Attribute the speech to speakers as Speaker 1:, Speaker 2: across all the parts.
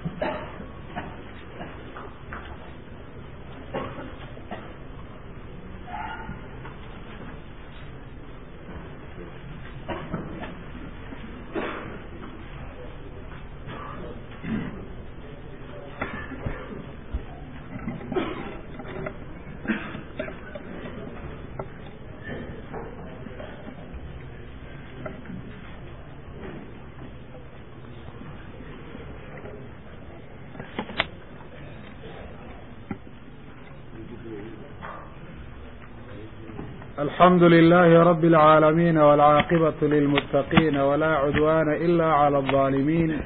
Speaker 1: الحمد لله رب العالمين والعاقبة للمتقين ولا عدوان إلا على الظالمين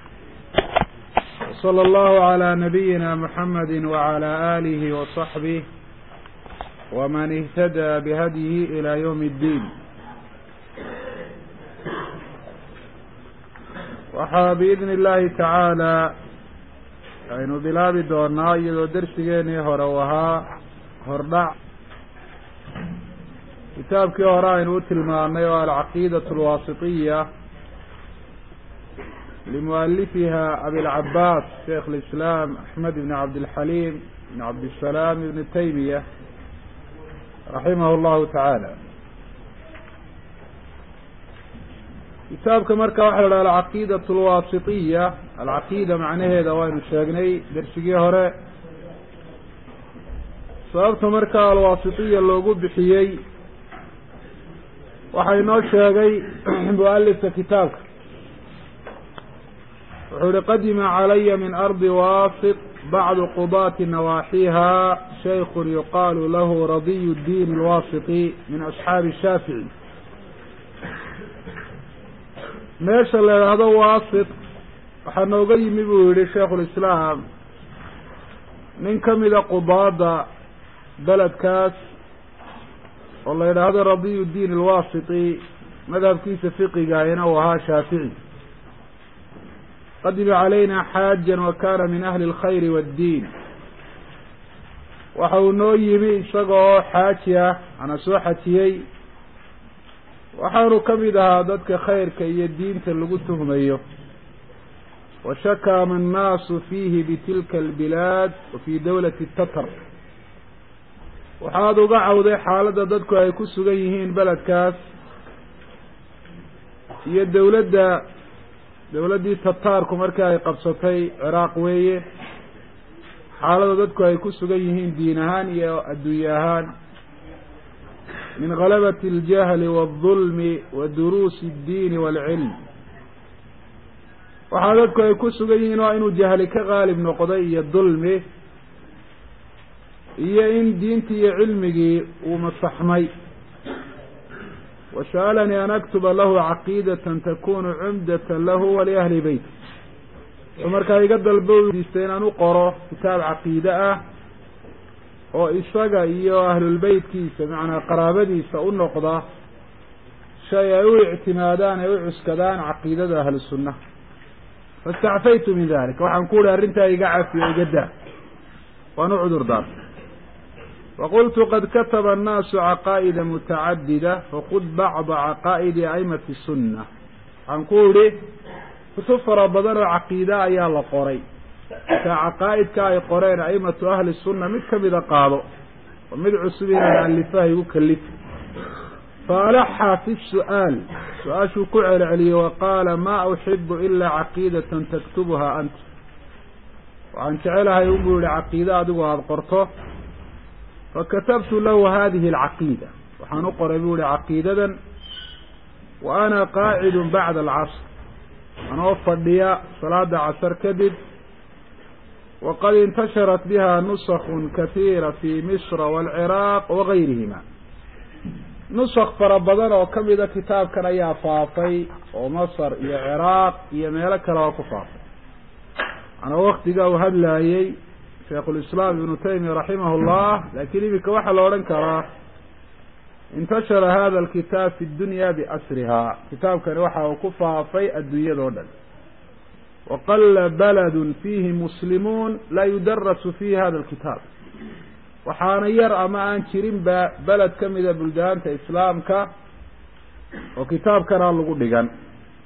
Speaker 1: وصلى الله على نبينا محمد وعلى آله وصحبه ومن اهتدى بهديه إلى يوم الدين waxaa biidni illaahi tacaala aynu bilaabi doonaa iyadoo dersigeenii hore u ahaa hordhac kitaabkii hore aynu u tilmaanay oo alcaqiidatu alwaasitiya limualifiha abilcabaas sheikh lislaam axmed ibn cabdilxaliim ibn cabdisalaam ibn taymiya raximah llahu tacaala kitaabka marka waxa la dhaha alcaqiidatu alwaasitiya alcaqiida macnaheeda waynu sheegnay dersigii hore sababta markaa alwaasitiya loogu bixiyey waxaa inoo sheegay mualifka kitaabka wuxuu ihi qadima calaya min ardi waasit bacdu qudaati nawaaxiha shaykun yuqaalu lahu radiy اdiin alwaasiti min asxaabi shaafici meesha la idhaahdo waasit waxaa nooga yimi buu yihi shaikulislaam nin kamida qudaada beledkaas oo la yidhaahdo radiy diin alwaasiti madhabkiisa fiqigahina uu ahaa shaafici qadima calayna xaajan wa kana min ahli اlkhayri waaddiin waxa uu noo yimi isaga oo xaaji ah ana soo xajiyey waxaanu kamid ahaa dadka khayrka iyo diinta lagu tuhmayo washakama annaasu fiihi bitilka albilaad wa fi dawlati tatar waxaad uga cawday xaaladda dadku ay ku sugan yihiin beledkaas iyo dawladda dawladdii tataarku markii ay qabsatay ciraaq weeye xaaladda dadku ay ku sugan yihiin diin ahaan iyo adduunye ahaan min galabati اljahli waاldulmi wa duruusi اddiini waalcilm waxaa dadku ay ku sugan yihiin waa inuu jahli ka qaalib noqday iyo dulmi iyo in diintii iyo cilmigii uu masaxmay wasa'alanii an aktuba lahu caqiidatan takunu cumdatan lahu waliahli beyt wuxuu markaa iga dalbo diistay inaan u qoro kitaab caqiide ah oo isaga iyo ahlulbeytkiisa macnaa qaraabadiisa u noqda shay ay u ictimaadaan ay u cuskadaan caqiidada ahlu sunna fastacfaytu min dalik waxaan ku uhi arrintaa iga cafiyo iga daa waan u cudur daartay waqultu qad kataba annaasu caqaa'ida mutacadida fakud bacda caqaa'idi aimati sunna waxaan ku idhi kutub fara badan oo caqiida ayaa la qoray markaa caqaa'idka ay qoreen aimatu ahli sunna mid kamida qaado oo mid cusub inaan alifaha igu kalifa faalaxa fi su'aal su-aashuu ku celceliyey wa qaala ma uxibu ilaa caqiidatan taktubuha anta waxaan jecelahay unbuu yihi caqiide adigu aada qorto fakatabtu lahu hadihi alcaqiida waxaan u qoray buu yihi caqiidadan wa ana qaacidun bacda alcasr anoo fadhiya salaada casar kadib waqad intasharat biha nusakun katiira fi misra waalciraaq wagayrihima nusak fara badan oo kamida kitaabkan ayaa faafay oo masar iyo ciraaq iyo meelo kale oo ku faafay anaa waktiga uu hadlaayey shaikulislaam ibnu taymiya raximah llah lakin iminka waxaa la odhan karaa intashara hada alkitaab fi dunya biasriha kitaabkani waxa uu ku faafay adduunyadao dhan waqala baladun fiihi muslimuun laa yudarasu fiihi hada alkitaab waxaana yar ama aan jirinba beled kamida buldaanta islaamka oo kitaabkanaa lagu dhigan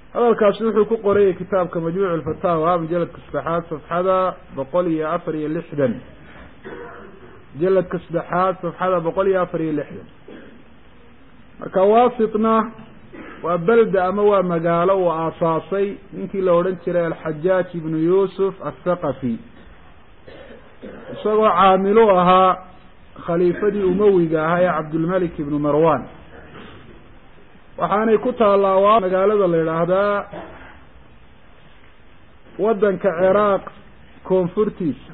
Speaker 1: hadalkaasi wuxuu ku qorayay kitaabka majmuuc alfataawa mujaladka saddexaad safxada boqol iyo afar iyo lixdan mujaladka saddexaad safxada boqol iyo afar iyo lixdan marka wasitna waa belda ama waa magaalo uu aasaasay ninkii la odhan jiray alxajaaj ibnu yuusuf athaqafi isagoo caamilu ahaa khaliifadii umawiga ahaa ee cabdulmalik ibnu marwan waxaanay ku taallaa waa magaalada la yidhaahdaa waddanka ciraaq koonfurtiisa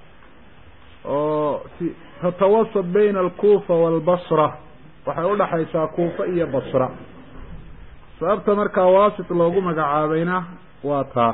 Speaker 1: oo tatawasat bayna alkuufa waalbasra waxay udhaxaysaa kuufa iyo basra sababta markaa waasit loogu magacaabayna waa taa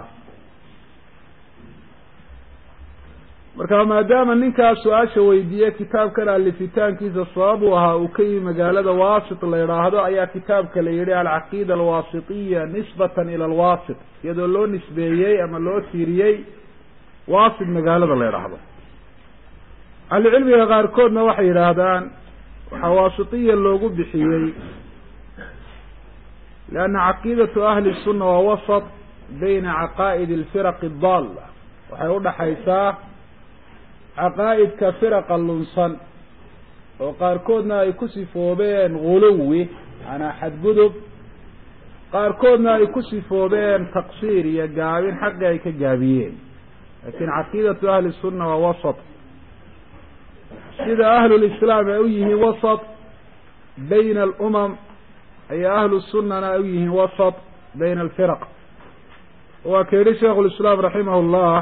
Speaker 1: marka maadaama ninkaa su-aasha weydiiye kitaabkan alifitaankiisa sabab uu ahaa uu ka yimi magaalada wasit la yidhaahdo ayaa kitaabka la yihi alcaqiida alwasitiya nisbatan ila alwasit iyadoo loo nisbeeyey ama loo tiiriyey wasit magaalada la yidhaahdo ahlucilmiga qaarkoodna waxay yidhaahdaan waxaa wasitiya loogu bixiyey lianna caqiidatu ahli sunna waa wasat bayna caqaa'id alfiraqi adalla waxay udhaxaysaa caqaa'idka firaqa lunsan oo qaarkoodna ay ku sifoobeen guluwi manaa xadgudub qaarkoodna ay ku sifoobeen taqsiir iyo gaabin xaqii ay ka gaabiyeen laakin caqiidatu ahli sunna waa wasat sida ahlulislaam ay u yihiin wasat bayna alumam ayaa ahlu sunnana ay u yihiin wasat bayna alfiraq waa ka yihi sheikhu lislaam raximah llah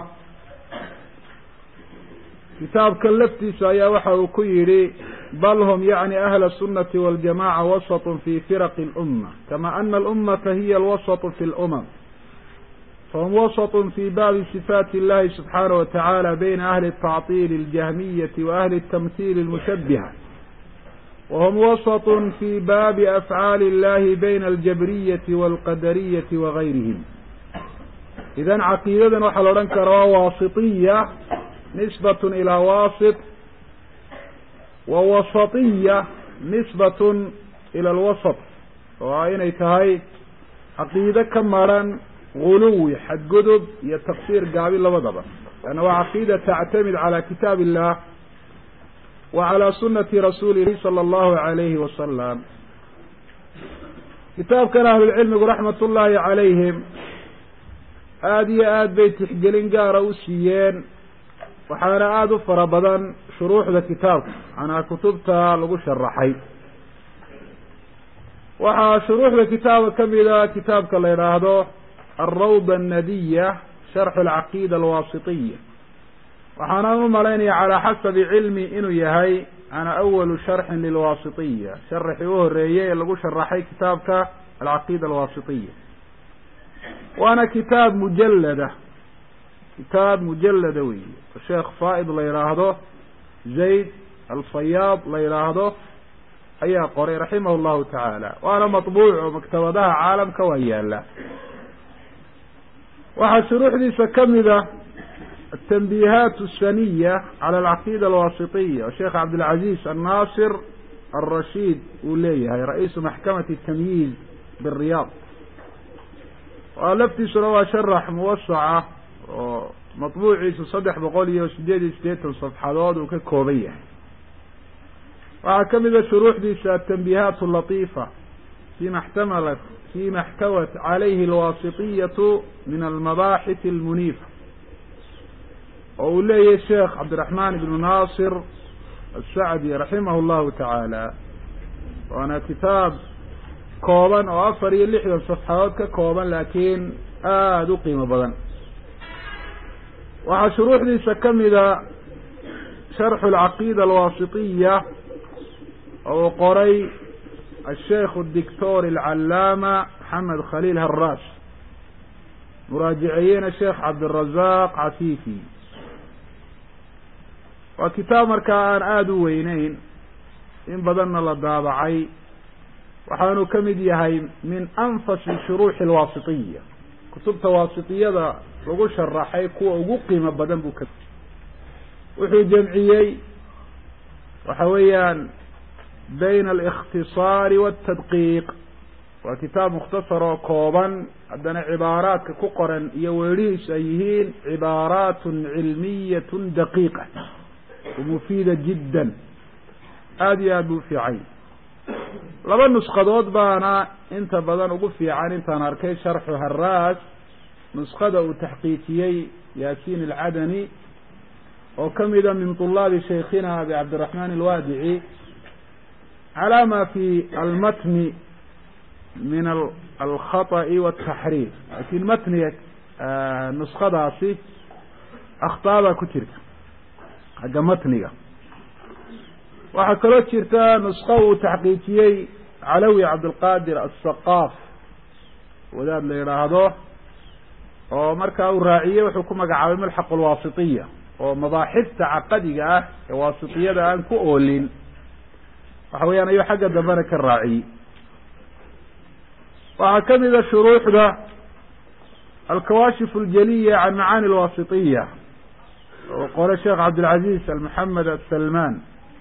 Speaker 1: kitaabkan laftiisa ayaa waxa uu ku yidhi bal hum yacni ahla الsunati waاljamaca wasط fi firaqi اlأuma kama ana alummata hiya alwasaط fi اlأmam fahum wasaط fi baabi صifaati اllahi subxaanaه wataعala bayna ahli الtacطil اljahmiyati wa ahli الtamhiil اlmushabiha wahum wasaط fi baabi afcaali اllahi bayna aljabriyati wاlqadariyati wagayrihim idan caqiidadan waxaa la odhan karaa waa waasiطiya nisbat ilaa wasit wa wasatiya nisbat ila alwasat oo ah inay tahay caqiide ka maran guluwi xadgudub iyo taqsiir gaabi labadaba lanna waa caqiida tactamid cala kitaab illah wa calaa sunati rasuulihi sala allahu alayhi wasalam kitaabkan ahlulcilmigu raxmat ullaahi calayhim aada iyo aad bay tixgelin gaara u siiyeen waxaana aada u fara badan shuruuxda kitaabka manaa kutubta lagu sharaxay waxaa shuruuxda kitaabka kamida kitaabka la yidhaahdo alrawda annadiya sharxu alcaqiida alwaasitiya waxaanaan u malaynaya calaa xasabi cilmi inuu yahay ana awalu sharxin lilwaasitiya sharaxii u horeeyey ee lagu sharaxay kitaabka alcaqiida alwaasitiya waana kitaab mujalada kitaab mujalada wey sheekh faaid la yidhaahdo zayd alfayaad la yidhaahdo ayaa qoray raximah llahu tacaala waana maطbuuc oo maktabadaha caalamka waa yaala waxaa shuruuxdiisa kamida atanbiihaat الsaniya calى alcaqiida alwasitiya oo sheekh cabdilcaziz annaasir alrashiid uu leeyahay ra-iisu maxkamati tamyiiz biriyaad waa laftiisuna waa sharax muwasaca oo maطbuuciisu saddex boqol iyo sideed iyo sideetan safxadood uu ka kooban yahay waxaa kamida shuruuxdiisa atanbiihaat latifa fima xtamalat fima اxtawat calayhi alwasitiyatu min almabaaxith almuniifa oo uu leeyahay sheekh cabdiraxmaan ibnu naasir asacdi raximah llahu tacaala waana kitaab kooban oo afar iyo lixdan safxadood ka kooban laakiin aada u qiimo badan waxaa shuruuxdiisa kamida sharxu alcaqiida alwaasitiya oo uu qoray asheikh الdictor alcalaama maxamed khaliil haraas muraajiceeyena sheekh cabdirazaq cafifi waa kitaab markaa aan aada u weyneyn in badanna la daabacay waxaanu ka mid yahay min anfasi shuruuxi alwaasitiya kutubta waasitiyada lagu sharaxay kuwa ugu qiimo badan buu ka wuxuu jamciyey waxa weeyaan bayna alikhtisaari waaltadqiiq waa kitaab mukhtasar oo kooban haddana cibaaraadka ku qoran iyo weedhihiisu ay yihiin cibaaraatun cilmiyatun daqiiqa mufiida jiddan aada iyo aad buu ufiicay laba nusqadood baana inta badan ugu fiican intaan arkay sharxu haraas nusqada uu taxqiijiyey yaasiin alcadani oo kamida min طulaabi shaykhina abi cabdiraxmaan alwaadici calaa ma fi almatni min alkhaطأi wالtaxriif lakin matniga nusqadaasi akhطaabaa ku jirta xagga matniga waxaa kaloo jirta nusqa uu taxqiijiyey calawi cabdilqadir asaqaaf wadaad la yidhaahdo oo markaa uu raaciyey wuxuu ku magacaabay mulxaq alwaasitiya oo mabaaxifta caqadiga ah ee waasitiyada aan ku oolin waxa weeyaan ayuu xagga dambena ka raaciyey waxaa kamida shuruuxda alkawaashif aljaliya can macaani alwaasitiya oo qole sheekh cabdilcaziz almoxamed asalman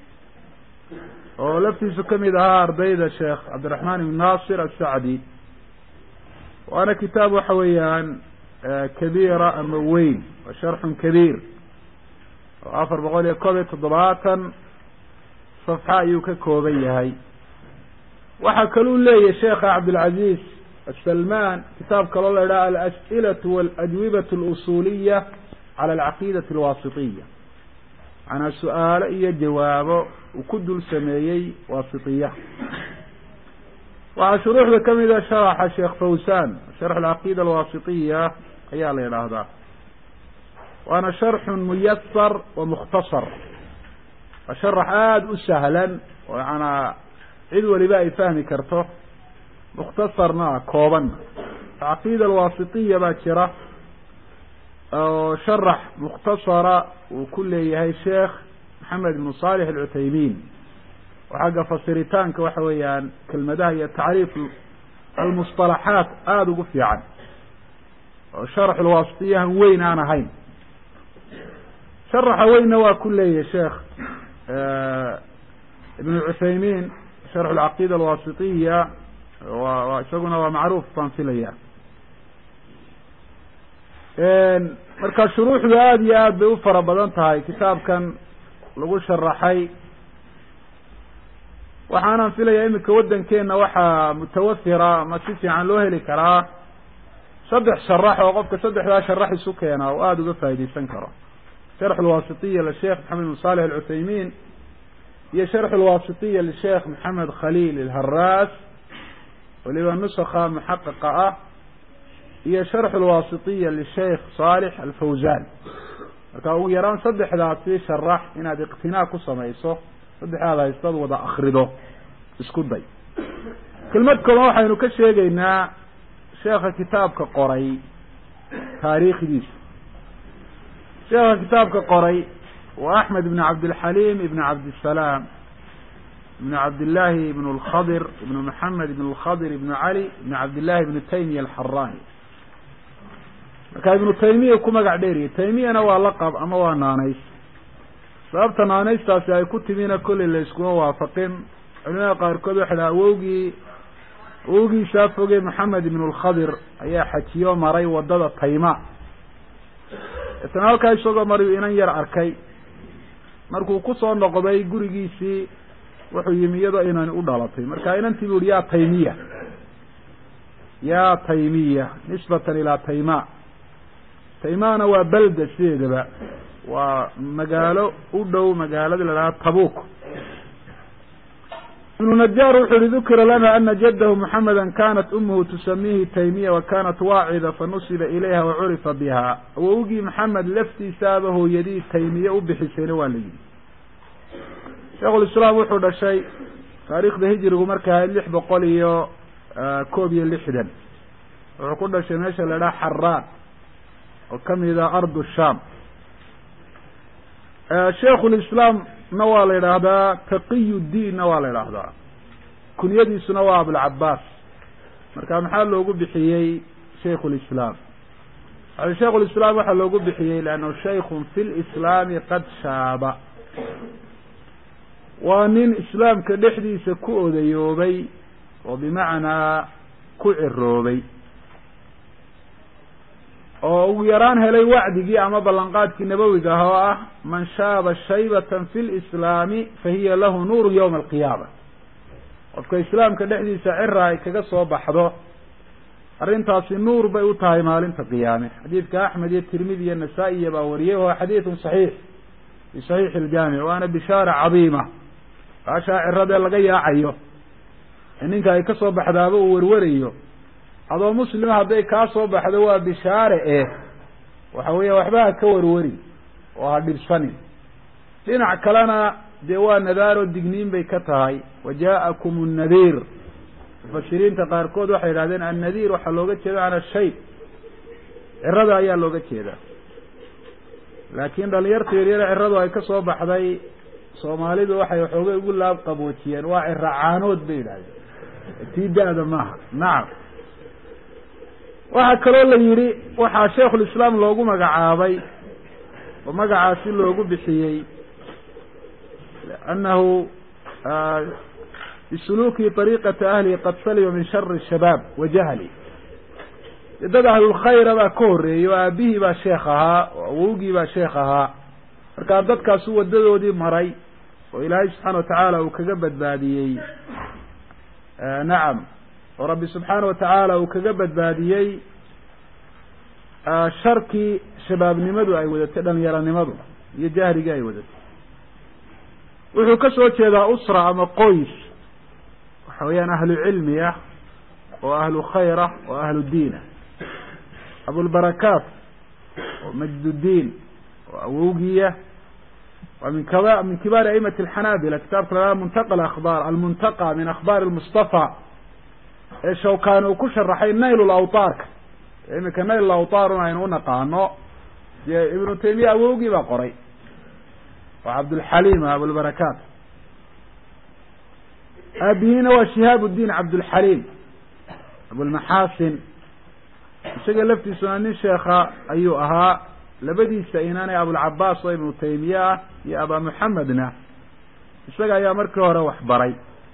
Speaker 1: oo laftiisu kamid ahaa ardayda sheekh cabdiraxmaan ibn naasir asacdi waana kitaab waxa weeyaan kabiira ama weyn wa sharxun kabiir oo afar boqol iyo kob iyo toddobaatan safxa ayuu ka kooban yahay waxaa kaluu leeyahy sheekha cabdilcaziz asalman kitaab kaloo la idhaha alas'ilatu waاladwibatu اlusuliya cala alcaqiidati alwaasitiya macnaa su-aalo iyo jawaabo uu ku dul sameeyey waasitiya waxaa shuruuxda kamida sharaxa sheekh fawsan sharx alcaqiida alwaasitiya ayaa la yidhaahdaa waana sharxun muyasar wa mukhtasar waa sharax aada u sahlan oo yaanaa cid waliba ay fahmi karto mukhtasarna ah koobanna caqiida alwaasitiya baa jira oo sharax mukhtasara uu ku leeyahay sheekh maxamed ibnu salix alcuthaymin oo xagga fasiritaanka waxa weeyaan kelmadaha iyo tacriif almusطalaxaat aada ugu fiican oo sharax alwaasitiyahan weyn aan ahayn sharaxa weynna waa ku leeyahay sheekh ibn cuthaymin sharx alcaqiida alwaasitiya wa isaguna waa macruuf baan filaya marka shuruuxdu aada iyo aad bay u fara badan tahay kitaabkan lagu sharaxay waxaanan filaya iminka waddankeena waxaa mutawafira ma si fiican loo heli karaa saddex sharax oo qofka saddexdaa sharax isu keena oo aada uga faaideysan karo sharx alwaasitiya lisheekh maxamed bin salix alcuthaymin iyo sharx alwaasitiya lisheekh maxamed khaliil ilharaas waliba nusakha muxaqiqa ah iyo sharx alwaasitiya lisheikh salix alfawzan marka ugu yaraan saddexdaasi sharax inaad iqtinaa ku samayso saddexdaad haystaad wada akrido isku day kelmad kaloo waxaynu ka sheegaynaa sheekha kitaabka qoray taariikhdiisa sheekha kitaabka qoray waa axmed ibn cabdilxaliim ibn cabdisalaam ibn cabdillahi ibn lkhadir ibn maxamed ibn lkhadir ibn cali ibn cabdillahi ibn taymiya alxarani marka ibnu taymiya ku magac dheeriye taymiyana waa laqab ama waa naanays sababta naanaystaasi ay ku timina kolley la iskuma waafaqin culimada qaarkood waxa dhaha awowgii awowgiisaa foge maxamed ibn lkhadir ayaa xajiyo maray wadada tayma deetana halkaa isagoo mariu inan yar arkay markuu kusoo noqday gurigiisii wuxuu yimi iyadoo inani u dhalatay marka inantii bu yihi ya taymiya ya taymiya nisbatan ilaa tayma taymana waa belda sideedaba waa magaalo u dhow magaalada la dhaha tabuk ibnu najaar wuxu uhi dukira lana ana jadahu muxameda kanat umuhu tusamihi taymiya wa kanat waacida fanusiba ilayha wacurifa biha awowgii maxamed laftiisaaba hooyadii taymiye u bixisayna waa la yidhi sheikhulislaam wuxuu dhashay taariikhda hijrigu markay ahayd lix boqol iyo koob iyo lixdan wuxuu ku dhashay meesha la dhaha xaraan oo kamid a ardu sham sheikhulislaam na waa la yidhaahdaa taqiy diinna waa la yidhaahdaa kunyadiisuna waa abulcabaas marka maxaa loogu bixiyey shaykhulislaam shaykhulislaam waxaa loogu bixiyey leannahu shaykun fi lislaami qad shaaba waa nin islaamka dhexdiisa ku odayoobay oo bimacnaa ku ciroobay oo ugu yaraan helay wacdigii ama ballanqaadkii nabowiga ah oo ah man shaaba shaybatan fi lislaami fa hiya lahu nuuru yawma alqiyaama qofka islaamka dhexdiisa cira ay kaga soo baxdo arrintaasi nuur bay u tahay maalinta qiyaame xadiidka axmed iyo tirmidi iyo nasaa-iya baa wariyey wahuwa xadiidun saxiix fi saxiixi iljaamic waana bishaara cadiima kaashaa ciradee laga yaacayo ee ninka ay ka soo baxdaaba uu werwarayo adoo muslima hadday kaa soo baxdo waa bishaare eh waxa weeya waxba ha ka warwarin oo ha dhibsanin dhinac kalena dee waa nadaaroo digniin bay ka tahay wa ja'akum annadiir mufasiriinta qaarkood waxay yidhahdeen annadiir waxaa looga jeeda can ashay cirada ayaa looga jeedaa laakiin dhalinyarta yaryare ciradu ay ka soo baxday soomaalidu waxay waxoogay ugu laab qaboojiyeen waa cira caanood bay yidhahdeen tii da-da maaha nacam waxaa kaloo la yidhi waxaa sheikhulislaam loogu magacaabay oo magacaasi loogu bixiyey liannahu bisuluuki طariiqati ahlihi qad salima min shari shabaab wa jahli dad ahlulkhayra baa ka horreeyey oo aabihii baa sheekh ahaa oo awowgii baa sheekh ahaa markaa dadkaasu wadadoodii maray oo ilaahay subxaana watacaala uu kaga badbaadiyey nacam oo rabbi subxaana watacaala uu kaga badbaadiyey sharkii shabaabnimadu ay wadatay dhalinyaronimadu iyo jahrigii ay wadatay wuxuu ka soo jeedaa usra ama qoys waxa weeyaan ahlu cilmi ah oo ahlu khayr ah oo ahlu diin ah abulbarakaat oo majdudiin oo awowgiya waa min kaba min kibaari aimati alxanaabila kitaabka la muntaqa akhbaar almuntaqa min akhbaari lmustafa ee shawkani uu ku sharaxay nail lawtaarka iminka nail lawtaarun aynu unaqaano dee ibnu taymiya awowgii baa qoray oo cabdulxaliim abulbarakaat aabihiina waa shihaab uddiin cabdulxaliim abulmaxaasin isaga laftiisuna nin sheekha ayuu ahaa labadiisa inaanay abulcabaas oo ibnu taymiye ah iyo abaa muxamedna isaga ayaa markii hore wax baray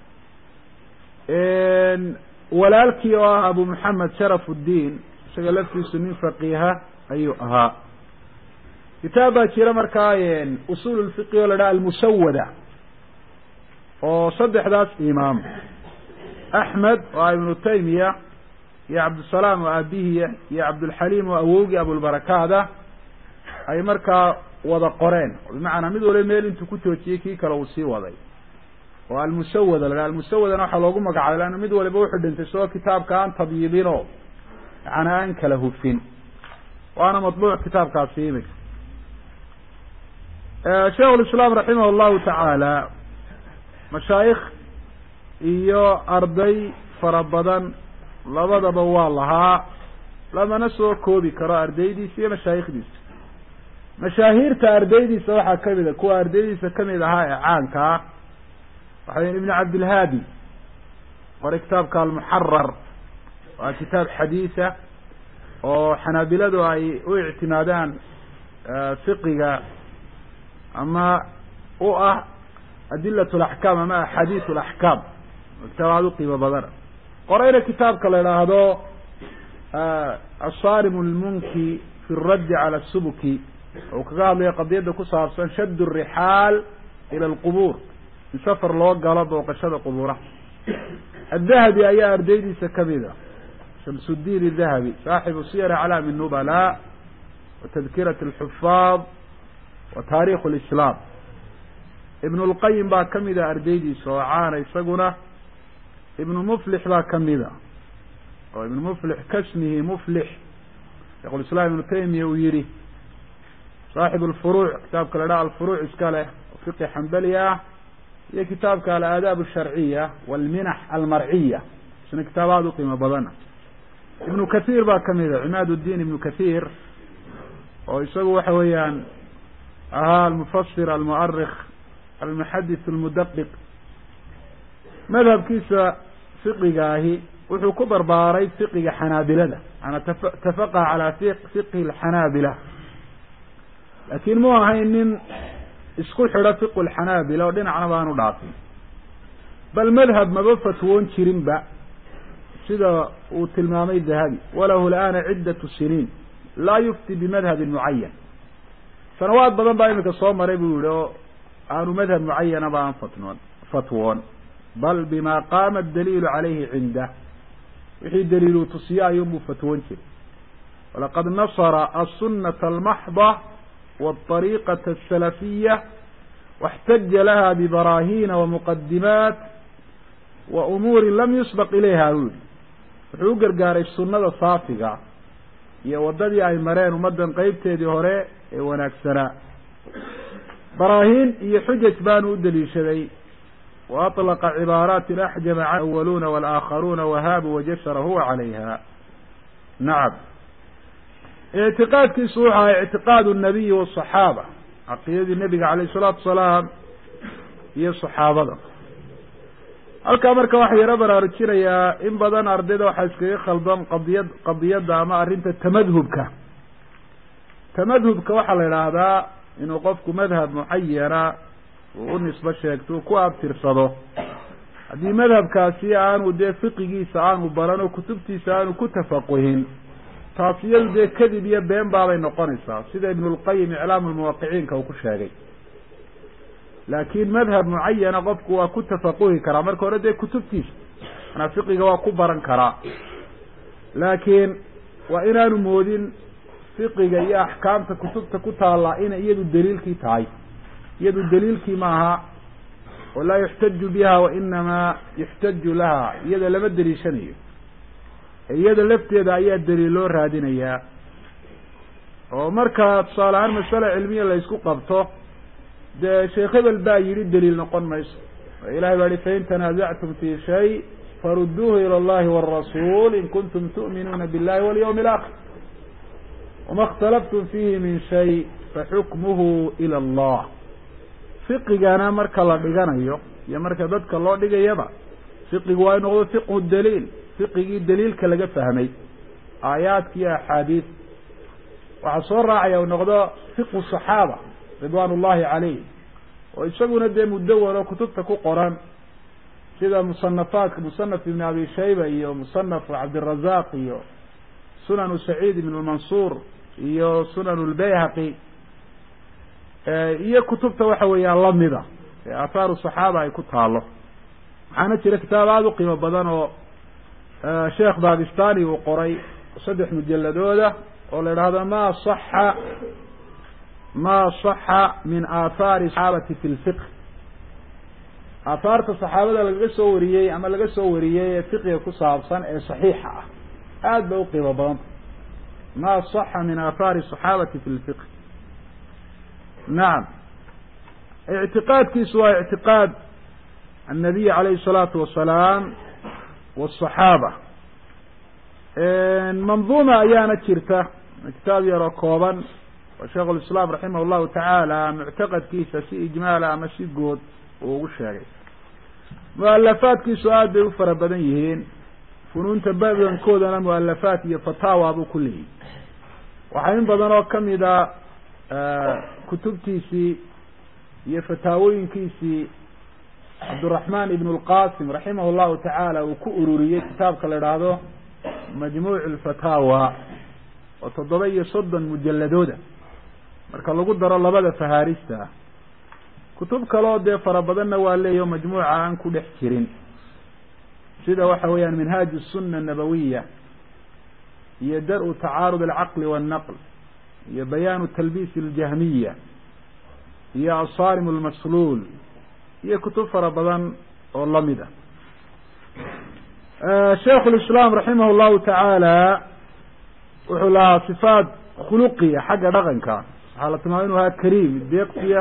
Speaker 1: walaalkii oo ah abu moxamed sharaf uddiin isaga laftiisu nin faqiiha ayuu ahaa kitaab baa jira markaa usul lfiqi oo la dhaha almusawada oo saddexdaas imaam axmed oo ah ibnu taymiya iyo cabdisalaam oo aabihiya iyo cabdulxaliim oo awowgii abulbarakaada ay markaa wada qoreen bimacnaa mid waliba meel intuu ku joojiyey kii kale uu sii waday oo almusawada la dhaha almusawadana waxaa loogu magacaabay leanna mid waliba wuxuu dhintay isagoo kitaabka aan tabyidinoo yani aan kala hufin waana matbuuc kitaabkaasi imika sheikh lislaam raximah llahu tacaala mashaayikh iyo arday fara badan labadaba waa lahaa lamana soo koobi karo ardaydiisa iyo mashaayikhdiisa mashaahiirta ardaydiisa waxaa kamid a kuwa ardaydiisa kamid ahaa ee caanka ah waxaa ibn cabdilhaadi qoray kitaabka almuxarar waa kitaab xadiisa oo xanaabiladu ay u ictimaadaan fiqiga ama u ah adilat laxkaam ama axaadiis laxkaam kitaab aada u qiimo badana qorayna kitaabka la idhaahdo asarim lmunki fi raddi cala subuki oo kaga hadlayo qadiyadda ku saabsan shadd rixaal ila alqubuur in safar loo galo booqashada qubuuraha adahabi ayaa ardaydiisa kamida shamsuddiin adahabi saaxibu siyar aclaami nubala wa tadkirat alxufaad wa taarikh lislaam ibn lqayim baa kamida ardaydiisa oo caana isaguna ibnu muflix baa kamida oo ibnu muflix kasmihi muflix sheikhulislaam ibnu taymiya uu yihi saaxib alfuruuc kitaabka la dhaha alfuruuc iska leh oo fiqi xambali ah iyo kitaabka alaadaab alsharciya walminax almarciya isna kitaab aada u qiimo badana ibnu kathiir baa kamida cimaad uddiin ibnu kathiir oo isagu waxa weeyaan ahaa almufasir almuarikh almuxadith almudaqiq madhabkiisa fiqigaahi wuxuu ku barbaaray fiqiga xanaabilada maanaa tafaqaha calaa fiqhi alxanaabila laakiin mu ahayn nin isku xidho fiqu lxanaabila oo dhinacna baanu dhaafin bal madhab maba fatwoon jirinba sida uu tilmaamay dahabi walahu lana ciddatu siniin laa yufti bimadhabin mucayan sanawaad badan baa imika soo maray buu yihi oo aanu madhab mucayanaba aan fatnoon fatwoon bal bima qaama adaliilu calayhi cindah wixii daliiluu tusiye ayuunbuu fatwoon jiray walaqad nasara aلsunata almaxda wاطariiqaةa الsalafiya واxtaja laha bbarahina wamuqadimaat wa umuuri lam yusbaq ilayha buu yihi wuxuu u gargaaray sunada saafiga iyo waddadii ay mareen ummaddan qeybteedii hore ee wanaagsanaa baraahiin iyo xujaj baanu u daliishaday wa aطlaqa cibaaraatin axjama can awaluuna walaakharuuna wahaabu wajashara huwa calayha nacam ictiqaadkiisu wuxu ahay ictiqaad الnabiyi wالصaxaaba caqiidadii nebiga calayh الsalaatu wasalaam iyo saxaabada halkaa marka waxaa yaro baraarujinayaa in badan ardayda waxaa iskaga khaldan qadiyad qadiyadda ama arrinta tamadhubka tamadhubka waxaa la idhaahdaa inuu qofku madhab mucayana uu u nisbo sheegto ku abtirsado haddii madhabkaasi aanu dee fiqigiisa aanu baran oo kutubtiisa aanu ku tafaquhin taas iyadu dee kadib iyo been baabay noqonaysaa sida ibnulqayim iclaamu lmuwaqiciinka uu ku sheegay laakiin madhab mucayana qofku waa ku tafaquhi karaa marka hore dee kutubtiisa manaa fiqiga waa ku baran karaa laakiin waa inaanu moodin fiqiga iyo axkaamta kutubta ku taallaa inay iyadu daliilkii tahay iyadu daliilkii maaha oo laa yuxtaju biha wa inamaa yuxtaju laha iyada lama daliishanayo iyada lafteeda ayaa daliil loo raadinayaa oo marka tusaale ahaan masale cilmiya la isku qabto dee sheekh hebel baa yidhi daliil noqon mayso oo ilahay baa yihi fain tanaasactum fi shay farudduuhu ila allahi wاrasuul in kuntum tu'minuuna billahi walyawmi alaakhir wama اkhtalaftum fihi min shay faxukmuhu ila allah fiqigana marka la dhiganayo iyo marka dadka loo dhigayaba fiqigu waa in noqdo fiqhu daliil fiqigii daliilka laga fahmay aayaadka iyo axaadiis waxaa soo raacaya u noqdo fiqhu صaxaaba ridwan ullahi calayh oo isaguna dee mudawan oo kutubta ku qoran sida musanafaadka musanaf ibn abi shayba iyo musanaf cabdirazaq iyo sunanu saciid ibn lmansuur iyo sunan lbayhaqi iyo kutubta waxa weeyaan lamida ee aahaaru صaxaaba ay ku taalo waxaana jira kitaab aada u qiimo badan oo sheekh bakistani uu qoray saddex mujaladooda oo la idhaahdo ma صaxa ma صaxa min aathaari saxaabati fi lfiqh aathaarta saxaabada lagaga soo wariyey ama laga soo wariyey ee fiqiga ku saabsan ee صaxiixa ah aad bay uqiimo badanta ma صaxa min aathaari صaxaabati fi lfiqh nacam ictiqaadkiisu waa ictiqaad الnabiy alayhi الsalaatu wasalaam wالصaxaaba manduuma ayaana jirta kitaab yaroo kooban oo sheikh lislaam raximah llahu tacaala muctaqadkiisa si ijmaala ama si good uu ugu sheegay mualafaadkiisu aad bay u fara badan yihiin funuunta badankoodana mualafaat iyo fataawa buu ku leeyihi waxaa in badan oo kamida kutubtiisii iyo fataawooyinkiisii cabduraxmaan ibn lqasim raximah llahu tacaala uu ku ururiyey kitaabka la idhaahdo majmuuc lfataawa oo toddoba iyo soddon mujaladooda marka lagu daro labada fahaarista kutub kaleo dee fara badanna waa leeyaho majmuuca aan ku dhex jirin sida waxa weeyaan minhaaj الsuna الnabawiya iyo dar-u tacaarud alcaqli wاlnaql iyo bayaanu talbiis اljahmiya iyo asaarim اlmasluul iyo kutub fara badan oo lamid a sheikh lislaam raximah llahu tacaala wuxuu lahaa sifaat khuluqiya xagga dhaqanka waxaa la tilmaamay inu ahaa kariim deeqsiya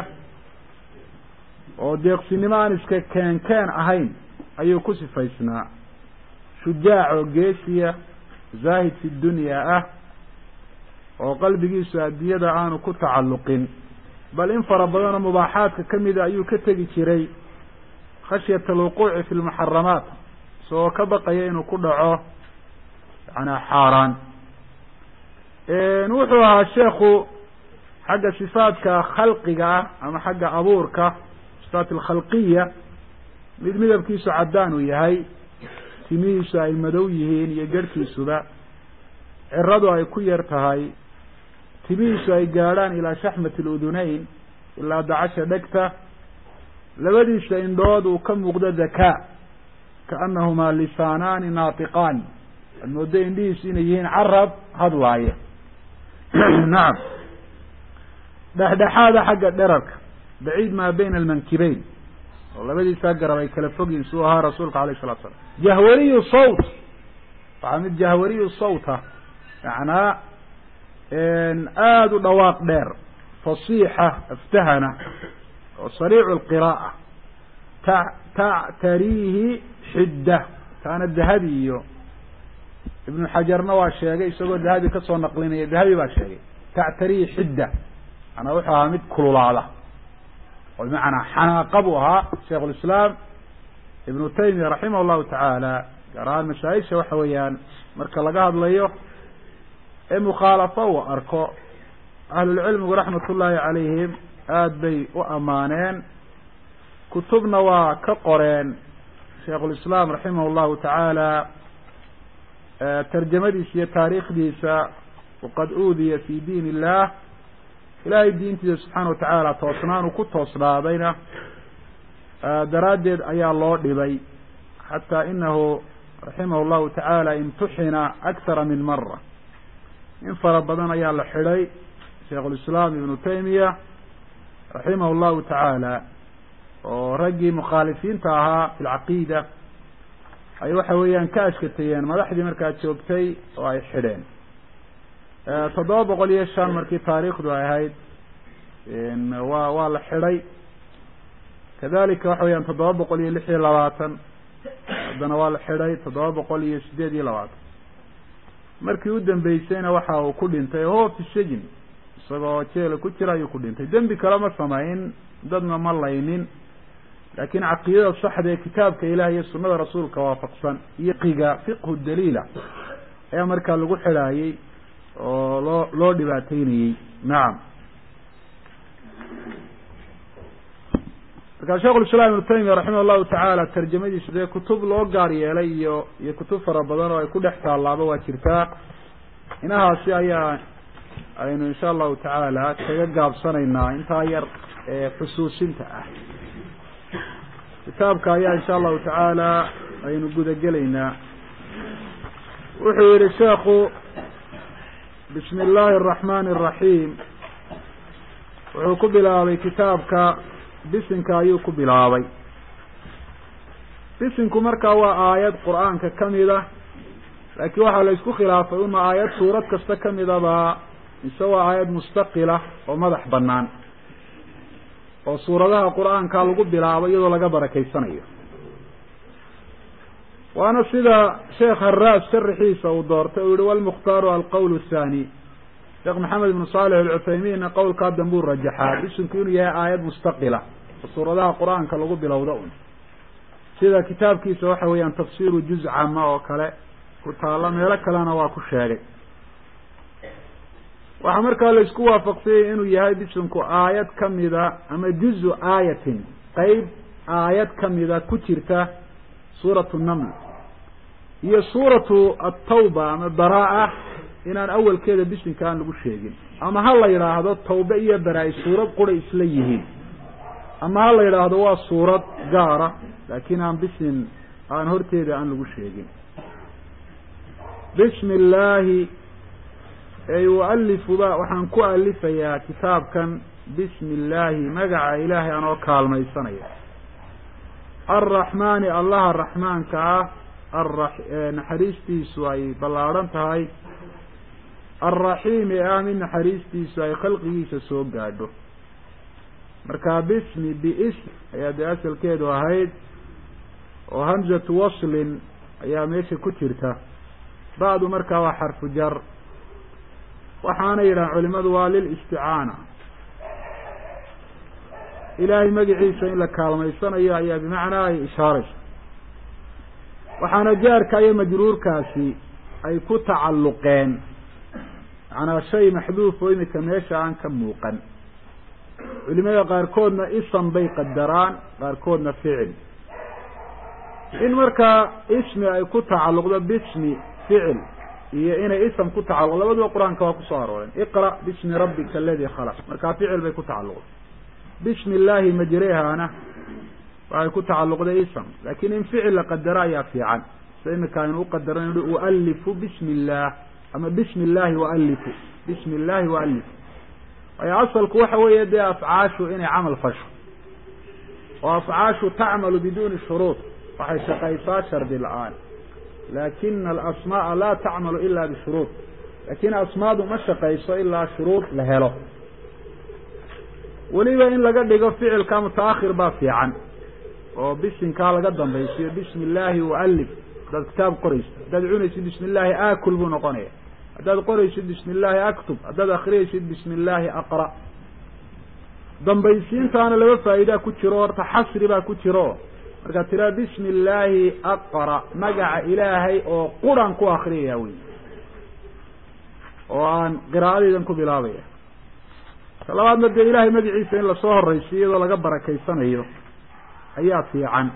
Speaker 1: oo deeqsinimo aan iska keen keen ahayn ayuu ku sifaysnaa shujaac oo geesiya zaahid fi dunya ah oo qalbigiisu addunyada aanu ku tacalluqin bal in fara badan oo mubaaxaadka kamida ayuu ka tegi jiray khashyata alwuquuci fi lmuxaramaat isagoo ka baqaya inuu ku dhaco yanaa xaaraan wuxuu ahaa sheekhu xagga sifaadka khalqiga ah ama xagga abuurka sifaat alkhalqiya mid midabkiisu caddaan uu yahay timihiisu ay madow yihiin iyo garhkiisuba ciradu ay ku yar tahay timihiisu ay gaadhaan ilaa shaxmati aludunayn ilaa dacasha dhegta labadiisa indhood uu ka muuqdo dakaa kaanahumaa lisaanaani naatiqaani ad moodo indhihiisu inay yihiin carab hadlaaya nacam dhexdhexaada xagga dherarka baciid maa bayna almankibeyn oo labadiisaa garab ay kala fogyihin suu ahaa rasuulka alayh salatu slam jahwariyu sawt waxaa mid jahwariyu sawta macnaa aada u dhawaaq dheer fasiixa aftahana oo sariicu lqira'a ta tactariihi xidda taana dahabi iyo ibnu xajarna waa sheegay isagoo dahabi kasoo naqlinaya dahabi baa sheegay tactariihi xidda manaa wuxuu ahaa mid kululaada oo bimacnaa xanaaqa buu ahaa shaikh lislaam ibnu taymiya raximah llahu tacaala gaar ahaan mashaayisha waxa weeyaan marka laga hadlayo ee mukhaalafo uu arko ahlulcilmigu raxmat ullaahi calayhim aada bay u ammaaneen kutubna waa ka qoreen shaikhulislaam raximah llahu tacaala tarjamadiisa iyo taariikhdiisa waqad uudiya fi diin illah ilaahay diintiisa subxaana wa tacaala toosnaan uu ku toosnaadayna daraaddeed ayaa loo dhibay xataa inahu raximah llahu tacaala imtuxina akthara min mara in fara badan ayaa la xidhay shaikhulislaam ibnu taymiya raximah llahu tacaala oo raggii mukhaalifiinta ahaa fi lcaqiida ay waxa weeyaan ka ashkatayeen madaxdii markaa joogtay oo ay xidheen toddoba boqol iyo shan markii taariikhdu ay ahayd waa waa la xidhay kadalika waxa weyaan toddoba boqol iyo lix iyo labaatan haddana waa la xidhay toddoba boqol iyo sideed iyo labaatan markii u dambeysayna waxa uu ku dhintay ho fi sijin isagoo jeela ku jira ayuu ku dhintay dembi kale ma samayn dadna ma laynin laakin caqiidada saxda ee kitaabka ilaah iyo sunada rasuulka waafaqsan iyo qiga fiqhu daliila ayaa markaa lagu xidhaayey oo loo loo dhibaateynayey nacam markaa sheikhulislaam ibnu taymiya raximah llahu tacaala tarjamadiisa dee kutub loo gaar yeelay iyo iyo kutub fara badan oo ay ku dhex taallaaba waa jirtaa inahaasi ayaa aynu insha allahu tacaala kaga gaabsanaynaa intaa yar ee xusuusinta ah kitaabka ayaa insha allahu tacaala aynu gudagelaynaa wuxuu yihi sheekhu bismi illaahi araxmani araxiim wuxuu ku bilaabay kitaabka bisinka ayuu ku bilaabay bisinku markaa waa aayad qur-aanka kamid ah laakiin waxaa la isku khilaafay uma aayad suurad kasta kamidaba mise waa aayad mustaqila oo madax banaan oo suuradaha qur-aanka lagu bilaabo iyadoo laga barakeysanayo waana sida sheekh haraas sharixiisa uu doortay uu yihi walmukhtaaru alqowl thani sheekh maxamed ibnu saalix alcuthaymiinna qowlkaa dambuu rajaxaa bisinku inuu yahay aayad mustaqila oo suuradaha qur-aanka lagu bilowda un sida kitaabkiisa waxa weeyaan tafsiru juz cama oo kale ku taalla meelo kalena waa ku sheegay waxaa markaa la isku waafaqsanyay inuu yahay bisinku aayad kamida ama juzu aayatin qeyb aayad kamida ku jirta suuratu naml iyo suuratu atawba ama baraa-a inaan awalkeeda bisinka aan lagu sheegin ama ha la yidhaahdo tawbe iyo baraa-i suurad qura isla yihiin ama ha la yidhaahdo waa suurad gaara laakiin aan bisin aan horteeda aan lagu sheegin bismi illaahi ey ualifuba waxaan ku alifayaa kitaabkan bismi illaahi magaca ilaahay anoo kaalmaysanaya alraxmaani allaha raxmaanka ah ara naxariistiisu ay ballaadhan tahay alraxiim ee ah mid naxariistiisu ay khalqigiisa soo gaadho marka bismi biism ayaa dee asalkeedu ahayd oo hamzatu waslin ayaa meesha ku jirta bacdu markaa waa xarfu jar waxaana yidhahan culimadu waa lilisticaana ilaahay magiciisa in la kaalmaysanayo ayaa bimacnaa ay ishaaraysa waxaana jaarka iyo majruurkaasi ay ku tacalluqeen macnaa shay maxduuf oo imika meesha aan ka muuqan culimada qaarkoodna isan bay qadaraan qaarkoodna ficil in markaa ismi ay ku tacalluqdo bismi ficil iyo inay ism ku tacalluq labaduba qur-aanka waa kusoo arooreen iqra bismi rabbika aladi khalaq markaa ficil bay ku tacalluqday bismi illaahi majrehaana waxay ku tacalluqday ism laakin in ficil la qadaro ayaa fiican sida imika aynu uqadaran i ualifu bismi illaah ama bismi illaahi ualifu bismi illaahi ualifu waayo asalku waxa weeye dee afcaashu inay camal fasho oo afcaashu tacmalu biduuni shuruud waxay shaqaysaa shardi la-aan laakina alasmaaa laa tacmalu ila bishuruud laakin asmaadu ma shaqayso ilaa shuruud la helo weliba in laga dhigo ficilka mutaakhir baa fiican oo bisinkaa laga dambaysiyo bismi illaahi ualif haddaad kitaab qoraysid haddaad cunaysid bismi illaahi aakul buu noqonaya haddaad qoraysid bismi illaahi aktub haddaad akriyaysid bismi illaahi aqra dambaysiintaana laba faa'idaa ku jiro horta xasri baa ku jiro markaad tiraa bismi illaahi aqra magaca ilaahay oo quran ku akriyaya wey oo aan qiraa'adaydan ku bilaabaya ta labaadna dee ilahay magaciisa in lasoo horaysiyo iyadoo laga barakaysanayo ayaa fiican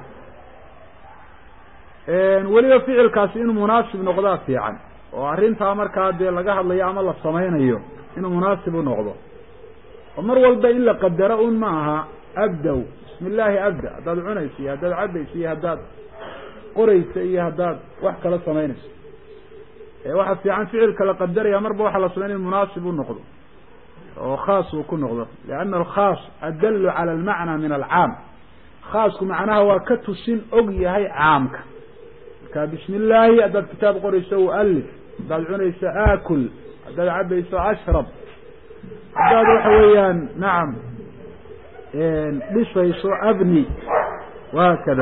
Speaker 1: weliba ficilkaasi inuu munaasib noqdaa fiican oo arrintaa markaa dee laga hadlayo ama la samaynayo inuu munaasib u noqdo oo mar walba in la qadaro un ma aha abdow bismi illaahi abda haddaad cunayso iyo haddaad cabayso iyo haddaad qorayso iyo haddaad wax kala samaynayso waxaa fiican ficilka la qadaraya marba waxaa la samaynaya in munaasib u noqdo oo khaas uu ku noqdo lianna alkhaas adallu cala almacna min alcaam khaasku macnaha waa ka tusin og yahay caamka marka bismi illaahi haddaad kitaab qorayso ualif haddaad cunayso aakul haddaad cabayso ashrab haddaad waxa weeyaan nacam dhisayso abni wahaakada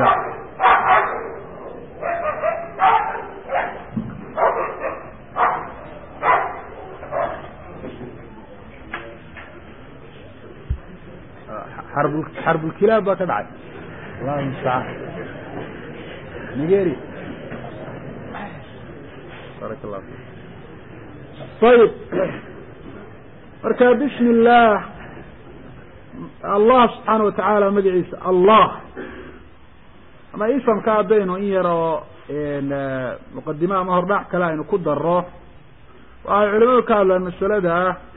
Speaker 1: xarb xarbulkilaab baa ka dhacay allahu mustacaan nigeri barak allah ayib marka bismi illaah allah subxaana watacaala magaciisa allah ama isamka haddaynu in yaroo muqadime ama hordhac kale aynu ku daro waxay culimadu ka hadlaan masalada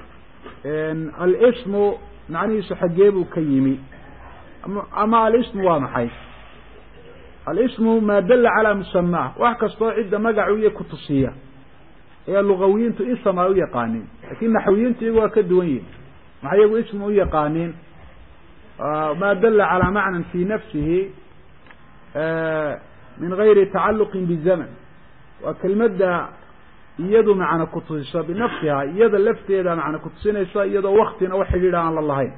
Speaker 1: alismu macnihiisu xaggee buu ka yimi ama alismu waa maxay alismu maa dalla calaa musamaa wax kastoo cidda magacu iyo kutusiya ayaa lugawiyiintu ism ay u yaqaaniin lakin naxwiyiintu iyagu waa ka duwan yihin maxay iyagu ismu u yaqaaniin maa dalla calaa macnan fi nafsihi min gayri tacaluqin bizaman waa kelmadda iyadu macna kutusiso binafsiha iyada lafteeda macna kutusinaysa iyadoo waktina wax xidhiidha aan la lahayn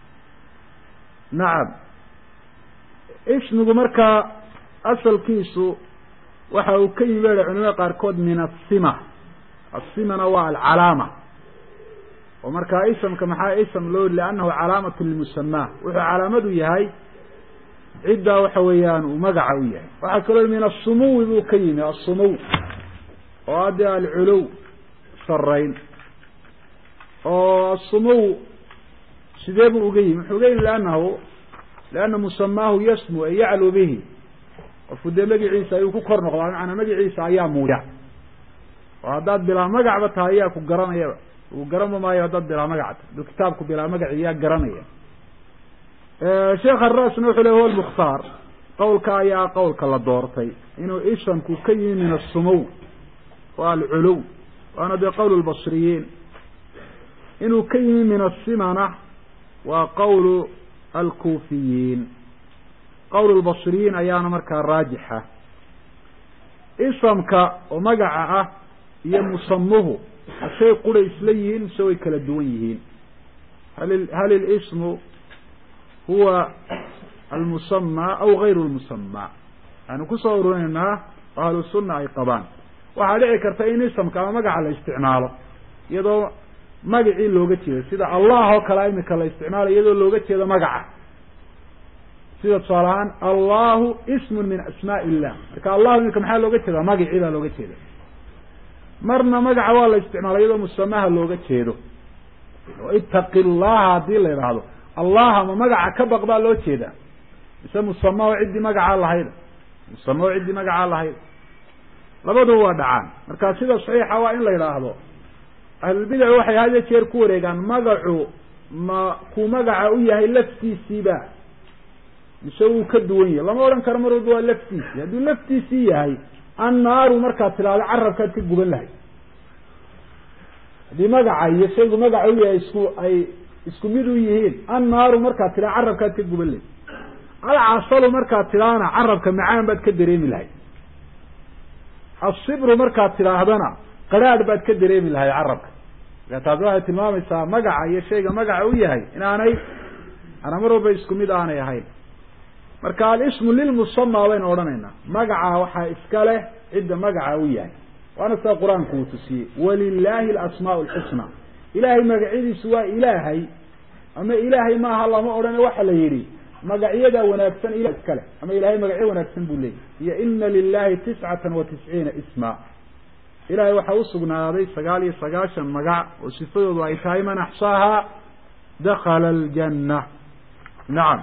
Speaker 1: nacam ismigu markaa asalkiisu waxa uu ka yimi baa culimada qaarkood min asima asimana waa alcalaama oo markaa isamka maxaa ism loo yiri liannahu calaamatu limusamaa wuxuu calaamadu yahay ciddaa waxa weeyaan uu magaca u yahay waxaa kaloo min asumuwi buu ka yimi asumuw oo adde alculow sarayn oo asumuw sidee buu uga yimi wuxuu uga yimi liannahu lianna musamaahu yasmu ay yaclu bihi qofku dee magaciisa ayuu ku kor noqdaa macanaa magaciisa ayaa muuya oo haddaad bilaa magacba tahay ayaa ku garanayaba uu garanba maayo haddaad bilaa magac tahay aduu kitaabku bilaa magaci yaa garanaya sheekh arasna wuxuu le huwa lmukhtaar qowlka ayaa qowlka la doortay inuu isamku ka yimi min asumuw waa alculow waana dee qowl lbasriyiin inuu ka yimi min asimana waa qowlu alkuufiyiin qowl lbasriyiin ayaana markaa raajixa isamka oo magaca ah iyo musamuhu hashay qura isla yihiin mise way kala duwan yihiin hal hal ilismu huwa almusamaa aw gayru lmusamaa waxaanu kusoo ururinaynaa oo ahlu sunna ay qabaan waxaa dhici karta in isamka ama magaca la isticmaalo iyadoo magacii looga jeedo sida allah oo kale imika la isticmaalayo iyadoo looga jeedo magaca sida tusaale ahaan allahu ismun min asmaa illah marka allahu imika maxaa looga jeedaa magacii baa looga jeeda marna magaca waa la isticmaala iyadoo musamaha looga jeedo oo itaqi llaha haddii la idhaahdo allaha ma magaca ka baq baa loo jeedaa mise musama oo ciddii magacaa lahayda musamo ciddii magacaa lahayd labaduba waa dhacaan marka sida saxiixa waa in la yidhaahdo ahlulbidac waxay had iyo jeer ku wareegaan magacu ma kuu magaca u yahay laftiisiiba mise wuu ka duwan yahay lama odhan karo mar walba waa laftiisii hadduu laftiisii yahay annaaru markaad tidhaahdo carabkaad ka guban lahay haddii magaca iyo shaygu magaca u yahay isku ay isku mid u yihiin annaaru markaad tidhahdo carabkaad ka guban lahay alcasalu markaad tidhahdana carabka macaan baad ka dareemi lahay asibru markaad tidhaahdana qaraadh baad ka dareemi lahay carabka marka taasi waxay tilmaamaysaa magaca iyo shayga magaca u yahay inaanay ana mar walba isku mid aanay ahayn marka alismu lilmusama baynu odhanaynaa magaca waxaa iska leh cidda magaca u yahay waana sida qur-aanku uu tusiyey walilahi alasmaau alxusna ilaahay magacyadiisu waa ilaahay ama ilaahay maaha lama odhane waxa la yidhi magacyada wanaagsan ila iskale ama ilahay magacyo wanaagsan buu leeyahy iyo ina lilahi tiscatan wa tisciina isma ilahay waxaa usugnaaday sagaal iyo sagaashan magac oo sifadoodu ay tahay man axsaaha dakala aljanna nacam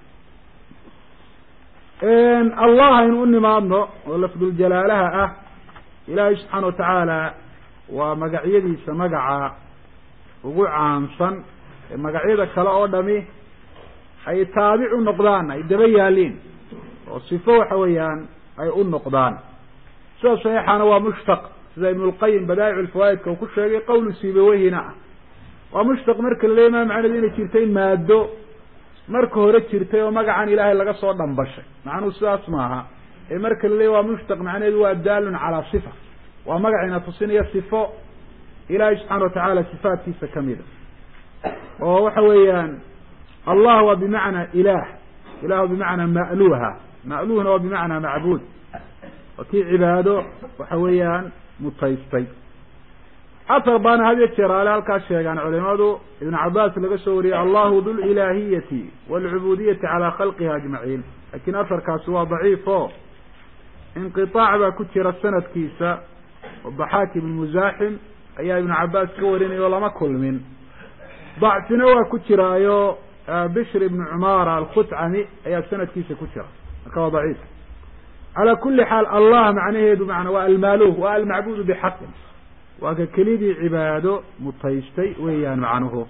Speaker 1: allah aynu u nimaadno oo lafduljalaalaha ah ilaahay subxaana watacaala waa magacyadiisa magaca ugu caansan ee magacyada kale oo dhami ay taabic u noqdaan ay daba yaaliin oo sifo waxa weeyaan ay u noqdaan sida saxiixana waa mushtaq sida ibn lqayim badaa'ic lfawaa'idka uu ku sheegay qowlu sibaweyhina ah waa mushtaq marka la leey maa macnedu inay jirtay maado marka hore jirtay oo magacan ilaahay laga soo dhambashay macnuhu sidaas maaha ee marka la leey waa mushtaq macnaheedu waa daalun calaa sifa waa magacina tusinaya sifo ilaahay subxaana watacaala sifaatkiisa kamida oo waxa weeyaan allah waa bimacnaa ilaah ilah bimacnaa ma'luha ma'luhna waa bimacnaa macbuud waa kii cibaado waxa weeyaan mutaystay atar baana had iyo jeer ale halkaas sheegaan culimadu ibn cabaas laga soo wariyey allahu du lilaahiyati waalcubudiyati calaa khalqiha ajmaciin lakin asarkaasi waa daciif o inqiطaac baa ku jira sanadkiisa oo daxaak ibn musaaxim ayaa ibnu cabaas ka warinaya oo lama kulmin dacfina waa ku jiraayo bishr ibn cumara alkhutcami ayaa sanadkiisa ku jira marka waa daciif calaa kuli xaal allah macnaheedu mana waa almaaluh waa almacbudu bixaqin waa ka kelidii cibaado mutaystay weeyaan macnuhu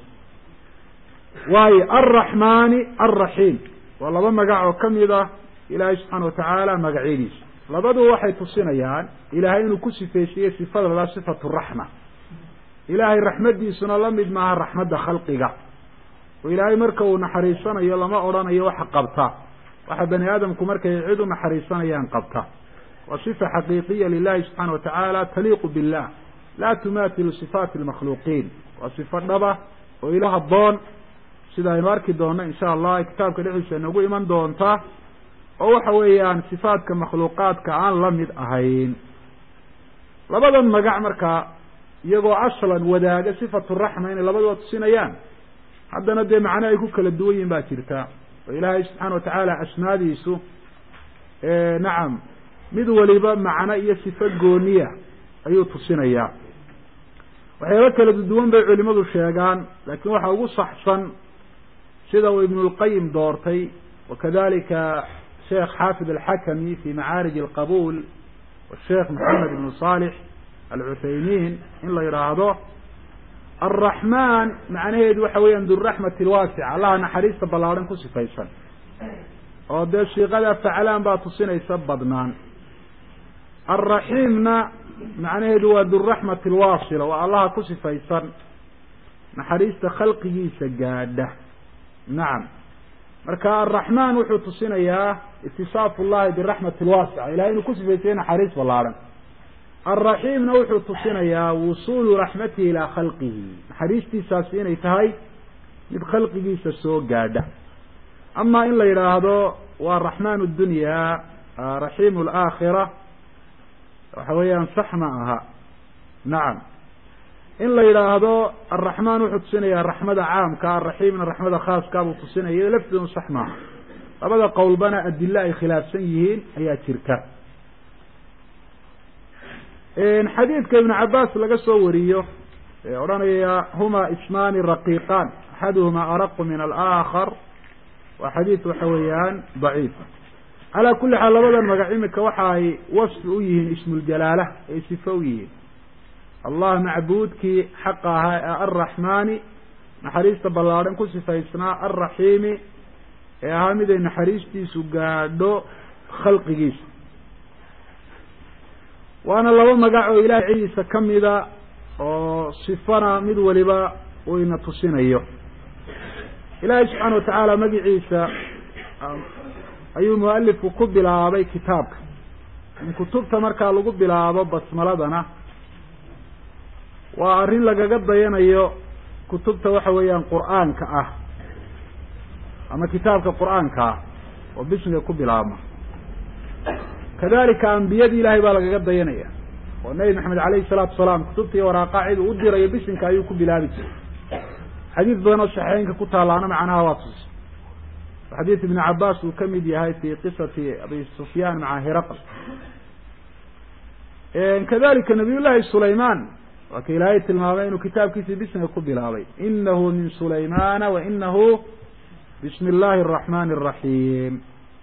Speaker 1: waayo alraxmaani alraxiim waa laba magac oo kamid ah ilaahay subxaana watacaala magacyadiisa labaduba waxay tusinayaan ilaahay inuu ku sifeysiyey sifada la sifatu raxma ilaahay raxmadiisuna la mid maaha raxmadda khalqiga oo ilaahay marka uu naxariisanayo lama odhanayo waxa qabta waxa bani aadamku markay cid u naxariisanayaan qabta waa sifa xaqiiqiya lilahi subxaana watacaala taliiqu billah laa tumaatilu sifaati lmakhluuqiin waa sifo dhaba oo ila haboon sida aynu arki doonno insha allah kitaabka dhexdiisa inagu iman doonta oo waxa weeyaan sifaadka makhluuqaadka aan la mid ahayn labadan magac markaa iyagoo aslan wadaaga sifatu raxma inay labaduba tusinayaan haddana dee macno ay ku kala duwan yihin baa jirta oo ilaahay subxaana watacaala asmaadiisu nacam mid waliba macno iyo sifo gooniya ayuu tusinayaa waxyaaba kala duwan bay culimadu sheegaan laakiin waxa ugu saxsan sida uu ibn lqayim doortay wakadalika sheekh xaafid alxakami fi macaarij alqabuul washeekh maxamed ibn salix alcuthaymiin in la yidhaahdo alraxmaan macnaheedu waxa weeyaan duraxmati lwaasica allaha naxariista ballaadhan ku sifaysan oo dee siiqada faclaan baa tusinaysa badnaan alraxiimna macnaheedu waa duraxmati alwaasila waa allaha ku sifaysan naxariista khalqigiisa gaadha nacam marka alraxmaan wuxuu tusinayaa itisaafu llahi biraxmati lwaasica ilahay inuu ku sifaysay naxariis ballaadhan alraxiimna wuxuu tusinayaa wusuulu raxmatihi ilaa khalqihi naxariistiisaasi inay tahay mid khalqigiisa soo gaadha ama in la yidhaahdo waa raxmaan dunya raxiim laakhira waxa weeyaan sax ma aha nacam in la yidhaahdo alraxmaan wuxuu tusinayaa raxmada caamka alraxiimna raxmada khaaska buu tusinaya iyado lafteedu sax maaha labada qowlbana adilo ay khilaafsan yihiin ayaa jirta xadiidka ibnu cabaas laga soo wariyo ee odhanaya huma ismaani raqiiqan axaduhuma araqu min alaakhar waa xadiid waxa weeyaan daciifa calaa kulli xaal labadan magac imika waxa ay wasfi u yihiin ismuljalaala ay sifo u yihiin allah macbuudkii xaqa ahaa ee arraxmaani naxariista ballaadhan ku sifaysnaa alraxiimi ee ahaa mid ay naxariistiisu gaadho khalqigiisa waana laba magac oo ilahay cidiisa kamida oo sifana mid waliba uu ina tusinayo ilaahay subxaana watacaala magiciisa ayuu mualifku ku bilaabay kitaabka in kutubta markaa lagu bilaabo basmaladana waa arrin lagaga dayanayo kutubta waxa weeyaan qur-aanka ah ama kitaabka qur-aanka ah oo bismiga ku bilaabma kadalika ambiyadii ilahay baa lagaga dayanaya oo nebi maxamed alayhi salaatu wasalaam kutubta iyo waraaqa cid uu u dirayo bisinka ayuu ku bilaabi jiray xadiid badan oo saxeynka ku taalaana macnaha waa tus xadiid ibnu cabaas uu kamid yahay fi qisati abi sufyaan maca hiraql kadalika nabiy llahi sulayman waa ka ilaahay tilmaamay inuu kitaabkiisii bismiga ku bilaabay inahu min sulaymana wa inahu bismi اllahi الraxmani الraxiim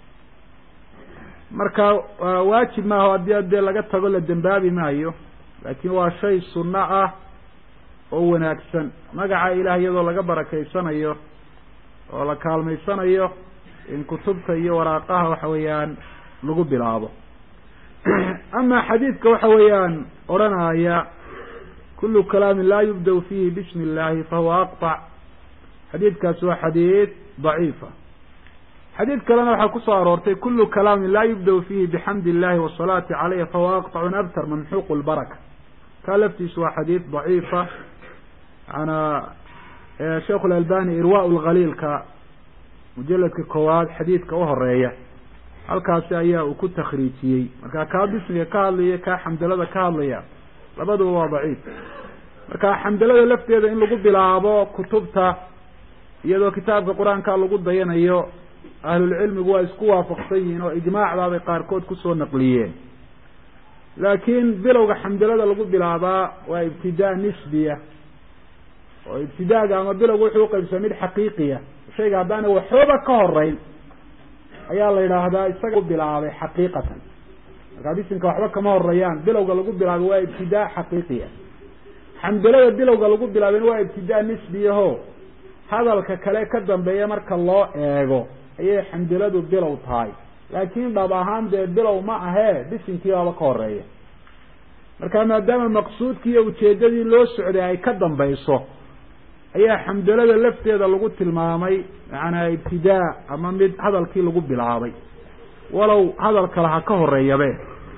Speaker 1: marka waajib maaha haddii adee laga tago la dembaabi maayo laakin waa shay sunno ah oo wanaagsan magaca ilaah iyadoo laga barakeysanayo oo la kaalmaysanayo in kutubta iyo waraaqaha waxa weeyaan lagu bilaabo ama xadiidka waxa weeyaan odhanaya kulu kalaamin laa yubda fihi bismi illahi fahuwa aqطac xadiidkaasi waa xadiid daciifa xadiid kalena waxaa kusoo aroortay kulu kalaamin laa yubda fihi bixamdi illahi wasalaati caleyh fahuwa aqطacun abtar mamxuq lbaraka kaa laftiisu waa xadiid daciifa maana sheikh lalbani irwa lkhaliilka mujaladka koowaad xadiidka uhoreeya halkaasi ayaa uu ku takriijiyey marka kaa bismiga ka hadlaya kaa xamdalada ka hadlaya labaduba waa daciif marka xamdalada lafteeda in lagu bilaabo kutubta iyadoo kitaabka qur-aanka lagu dayanayo ahlulcilmigu waa isku waafaqsan yihiin oo ijmaacdaabay qaarkood kusoo naqliyeen laakiin bilowga xamdalada lagu bilaabaa waa ibtidaa nisbiya oo ibtidaaga ama bilowga wuxuu uqaybsama mid xaqiiqiya shayga haddaana waxooba ka horeyn ayaa la yidhaahdaa isaga bilaabay xaqiiqatan markaa bisinka waxba kama horeeyaan bilowga lagu bilaabay waa ibtidaa xaqiiqiya xamdalada bilowga lagu bilaabayna waa ibtidaa nisbiyaho hadalka kale ka dambeeya marka loo eego ayay xamdaladu bilow tahay laakin dhab ahaan dee bilow ma ahee bisinkii baaba ka horeeya marka maadaama maqsuudkii iyo ujeedadii loo socday ay ka dambayso ayaa xamdalada lafteeda lagu tilmaamay macanaa ibtidaa ama mid hadalkii lagu bilaabay walow hadalka laha ka horeeyabe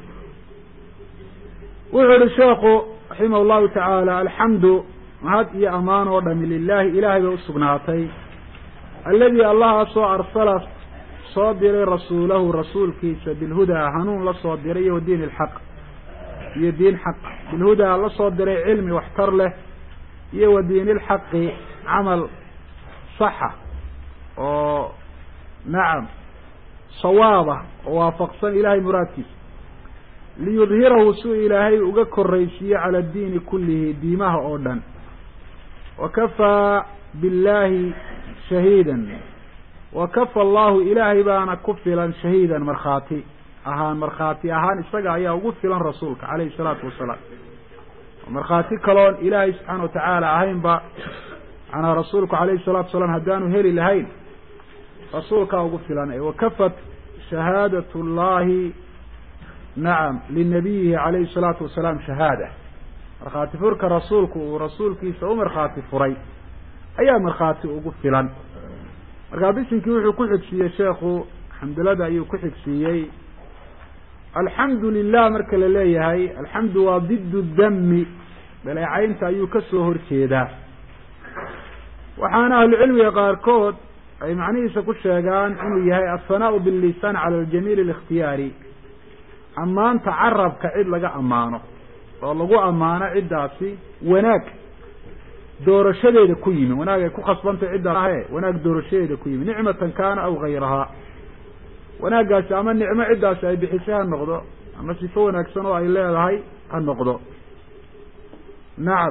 Speaker 1: wuxuu yihi sheekhu raximah llahu tacaala alxamdu mahad iyo amaan oo dhami lilahi ilahay bay usugnaatay aladi allahaasoo arsala soo diray rasuulahu rasuulkiisa bilhudaa hanuun la soo diray iyo diin ilxaq iyo diin xaq bilhudaa la soo diray cilmi waxtar leh iyo wa diin ilxaqi camal saxa oo nacam sawaaba oo waafaqsan ilahay muraadkiisa liyudhirahu suu ilaahay uga koraysiiyo cala diini kullihi diimaha oo dhan wa kafaa billahi shahiidan wa kafa allahu ilaahay baana ku filan shahiidan markhaati ahaan markhaati ahaan isaga ayaa ugu filan rasuulka calayhi salaatu wasalaam markhaati kaloon ilaahay subxaana watacaala ahaynba manaa rasuulku calayhi salatu wasalaam haddaanu heli lahayn rasuulkaa ugu filan wakafat shahaadat llahi nacam linabiyihi calayhi salaatu wasalaam shahaada markhaati furka rasuulku uu rasuulkiisa u markhaati furay ayaa markhaati ugu filan markaa bisinkii wuxuu ku xigsiiyey sheekhu xamdulada ayuu ku xigsiiyey alxamdu lilah marka la leeyahay alxamdu waa diddu dami dhaleecaynta ayuu kasoo horjeedaa waxaana ahlucilmiga qaarkood ay macnihiisa ku sheegaan inuu yahay alhanaau billisaan cala aljamiil alikhtiyaari ammaanta carabka cid laga ammaano oo lagu ammaano ciddaasi wanaag doorashadeeda ku yimi wanaag ay ku khasbantay ciddaas ahe wanaag doorashadeeda ku yimi nicmatan kaana aw gayrahaa wanaaggaasi ama nicmo ciddaasi ay bixisay ha noqdo ama sifo wanaagsan oo ay leedahay ha noqdo nacam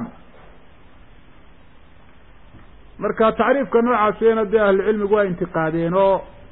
Speaker 1: marka tacriifka noocaasina dee ahlucilmigu waa intiqaadeen oo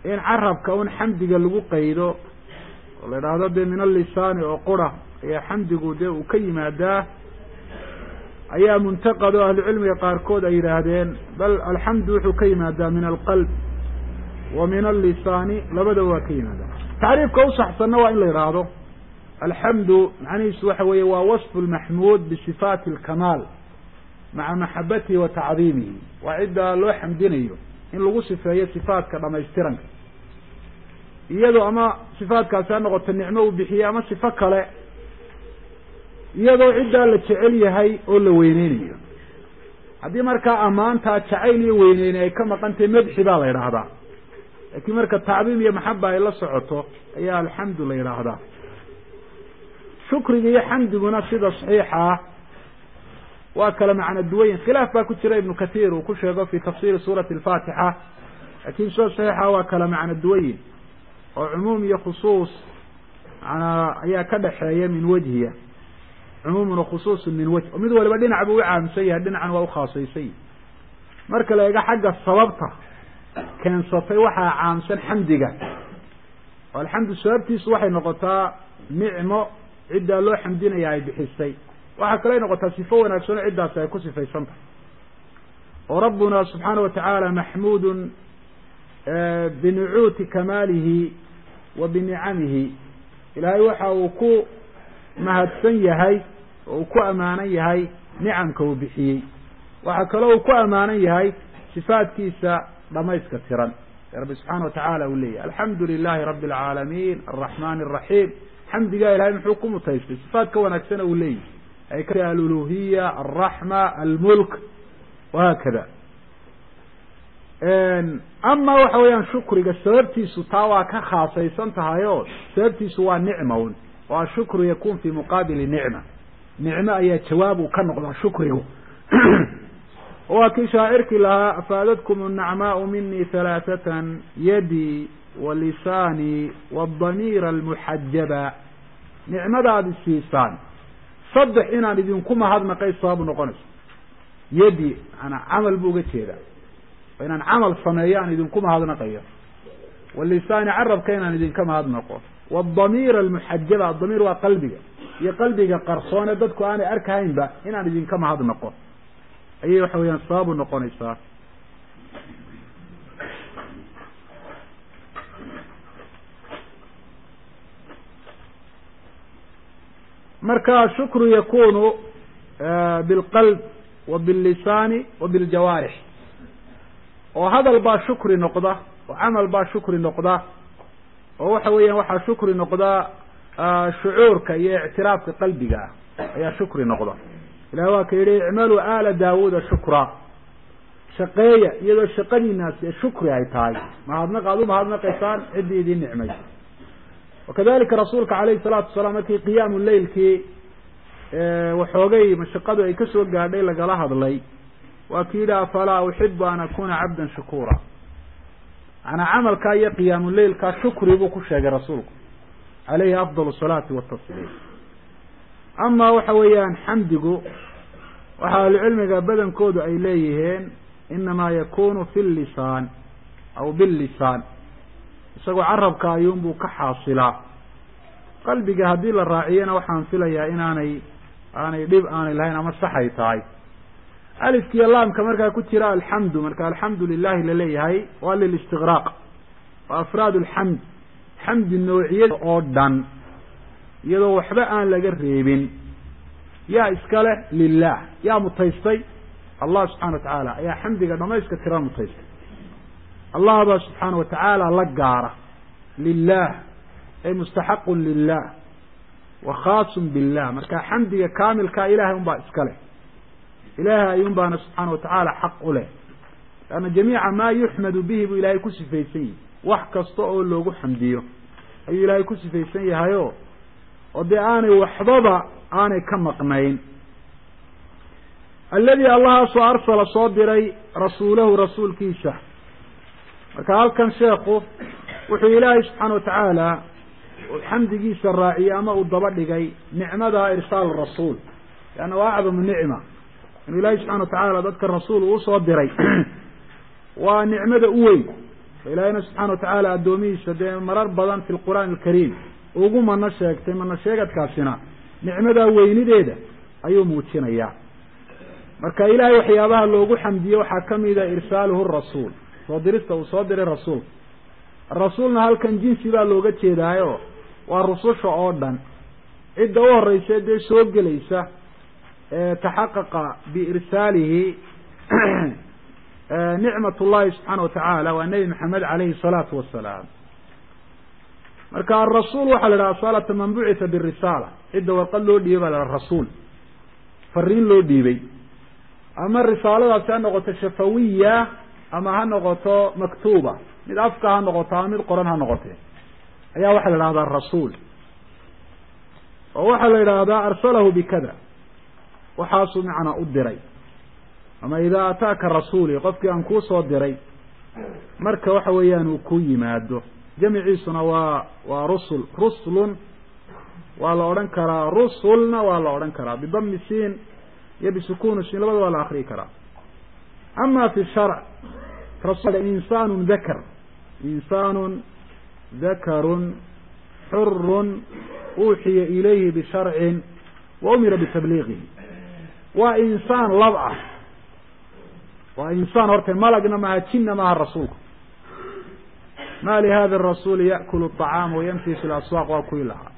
Speaker 1: in carabka un xamdiga lagu qaydo oo la idhaahdo dee min allisaani oo qura ayaa xamdigu dee uu ka yimaadaa ayaa muntaqad oo ahlucilmiga qaarkood ay yidhaahdeen bal alxamdu wuxuu ka yimaadaa min alqalb wa min allisaani labada waa ka yimaadaa tacriifka usaxsanna waa in la yidhaahdo alxamdu macnihiisu waxa weeye waa wasfu lmaxmuud bisifaati alkamaal maca maxabatihi wa tacdiimihi waa ciddaa loo xamdinayo in lagu sifeeyo sifaatka dhamaystiranka iyadoo ama sifaatkaasi ha noqoto nicmo uu bixiyey ama sifo kale iyadoo ciddaa la jecel yahay oo la weyneynayo haddii markaa ammaantaa jacayl iyo weyneyne ay ka maqan tahay madxi baa la yidhaahdaa laakiin marka tacdiim iyo maxaba ay la socoto ayaa alxamdu la yidhaahdaa shukriga iyo xamdiguna sida saxiixa ah waa kala macno duwayin khilaaf baa ku jira ibnu kathiir uu ku sheego fi tafsiri suurati alfaatixa laakiin sida saxiixa waa kala macno duwayin oo cumuum iyo khusuus manaa ayaa ka dhexeeya min wejhiya cumuumun wakhusuusun min wejh oo mid waliba dhinac buu u caamsan yahay dhinacan waa ukhaasaysan yahi marka la eego xagga sababta keensatay waxaa caamsan xamdiga oo alxamdu sababtiisu waxay noqotaa nicmo ciddaa loo xamdinaya ay bixisay waxaa kaley noqotaa sifo wanaagsan oo ciddaasi ay ku sifaysan tahay oo rabbuna subxaana wa tacaala maxmuudun binucuuti kamaalihi wa binicamihi ilaahay waxa uu ku mahadsan yahay oo uu ku ammaanan yahay nicamka uu bixiyey waxaa kaloo uu ku ammaanan yahay sifaadkiisa dhamayska tiran ee rabbi subxaana wa tacaala uu leeyahy alxamdu lilahi rabbi alcaalamiin alraxmani araxiim xamdigaa ilahay muxuu ku mutaystay sifaat ka wanaagsana uu leeyahy ay ka aluluhiya alraxma almulk wahaakada ama waxa weeyaan shukriga sababtiisu taa waa ka khaasaysan tahay oo sababtiisu waa nicmaun oo ashukru yakun fi muqaabili nicma nicmo ayaa jawaab uu ka noqdaa shukrigu waa kii shaacirkii lahaa afaadadkum annacmaau mini halaathatan yadi wa lisaani waadamiira almuxajaba nicmadaad isiisaan saddex inaan idinku mahadnaqay sababu noqonayso yadi maanaa camal buu uga jeedaa oo inaan camal sameeyo aan idinku mahadnaqayo walisaani carabka inaan idinka mahadnaqo waadamiira almuxajaba adamiir waa qalbiga iyo qalbiga qarsoone dadku aanay arkahaynba inaan idinka mahadnaqo ayay waxa weeyaan sababu noqonaysaa marka shukru yakunu bilqalb wa billisaani wa biljawaarix oo hadal baa shukri noqda oo camal baa shukri noqda oo waxa weeyaan waxaa shukri noqda shucuurka iyo ictiraafka qalbiga ah ayaa shukri noqda ilahi waa ka yidhi icmaluu aala daawuuda shukra shaqeeya iyadoo shaqadiinaasi shukri ay tahay mahadnaq aad u mahadnaqaysaan ciddii idiin nicmay wakadalika rasuulka calayhi salaatu wasalaam markii qiyaamu leylkii waxoogay mashaqadu ay kasoo gaadhay lagala hadlay waa ki yidhi afalaa uxibu an akuna cabdan shakuura manaa camalkaa iyo qiyaamu leylkaa shukri buu ku sheegay rasuulku calayhi afdal salaati watasliim ama waxa weeyaan xamdigu waxa ahlucilmiga badankoodu ay leeyihiin inamaa yakunu fi llisaan aw billisaan isagoo carabka ayuunbuu ka xaasilaa qalbiga haddii la raaciyana waxaan filayaa inaanay aanay dhib aanay lahayn ama saxay tahay alifkiiyo laamka markaa ku jira alxamdu marka alxamdu lilahi laleeyahay waa lilistiqraaq waa afraad alxamd xamdi noociyada oo dhan iyadoo waxba aan laga reebin yaa iska leh lilah yaa mutaystay allah subxana wa tacaala ayaa xamdiga dhamayska tira mutaystay allah baa subxaana wa tacaala la gaara lilah ay mustaxaqun lilah wa khaasun billah marka xamdiga kaamilkaa ilahay un baa iska leh ilahay ayuun baana subxaana wa tacaala xaq u leh leanna jamiica maa yuxmadu bihi buu ilahay ku sifaysan yahi wax kasta oo loogu xamdiyo ayuu ilaahay ku sifaysan yahayo oo dee aanay waxbaba aanay ka maqnayn alladii allahaasoo arsala soo diray rasuulahu rasuulkiisa marka halkan sheekhu wuxuu ilaahay subxaana wa tacaala xamdigiisa raaciyey ama uu daba dhigay nicmada irsaal rasuul leanna waa acdamu nicma inuu ilaahay subxana wa tacaala dadka rasuul uu usoo diray waa nicmada u weyn ilaahayna subxaana watacaala addoomihiisa dee marar badan fi lqur'aani alkariim ugu mano sheegtay mano sheegadkaasina nicmadaa weynideeda ayuu muujinayaa marka ilaahay waxyaabaha loogu xamdiye waxaa kamida irsaaluhu rasuul soo dirista uu soo diray rasuulka rasuulna halkan jinsi baa looga jeedaayo waa rususha oo dhan cidda u horeysa dee soo gelaysa taxaqaqa biirsaalihi nicmat llahi subxaana watacaala waa nebi maxamed caleyhi salaatu wasalaam marka arasuul waxaa la idhaha asalata man bucitha birisaala cidda warqad loo dhiibay baa la dhaha rasuul fariin loo dhiibay ama risaaladaasi ha noqoto shafawiya ama ha noqoto maktuuba mid afka ha noqoto ama mid qoran ha noqote ayaa waxaa la idhahdaa rasuul oo waxaa la idhaahdaa arsalahu bikada waxaasuu macnaa u diray ama idaa ataaka rasuuli qofkii aan kuu soo diray marka waxa weeyaan uu ku yimaado jamiciisuna waa waa rusul ruslun waa la odhan karaa rusulna waa la odhan karaa bidami siin iyo bisukuni siin labada waa la akriyi karaa ama fi sharc rasul insaanu dakar insaanu dakarun xurun uuxiya ilayhi bisharcin wa umira bitabliiqihi waa insaan lab ah waa insaan horta malagna maaha jinna maaha rasuulku ma lihada rasuuli yaakulu acaama wayamshi fi laswaaq waa kuwii lahaa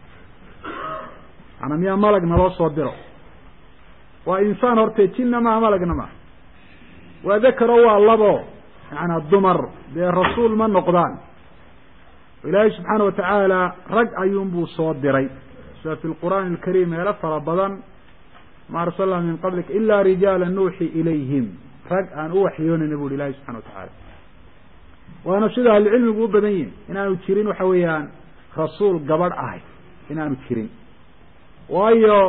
Speaker 1: maanaa miyaa malag naloo soo diro waa insaan horte jinna maaha malagna maaha waa dakaro waa labo macanaa dumar dee rasuul ma noqdaan ilaahay subxaana watacaala rag ayuunbuu soo diray sida fi lqur'aani alkariim meelo fara badan ma arsalna min qablik ila rijaala nuuxi ilayhim rag aan u waxyoonayna bu uhi ilahi subxana watacaala waana sida ahlucilmigu u badan yihin inaanu jirin waxa weeyaan rasuul gabadh ahay inaanu jirin waayo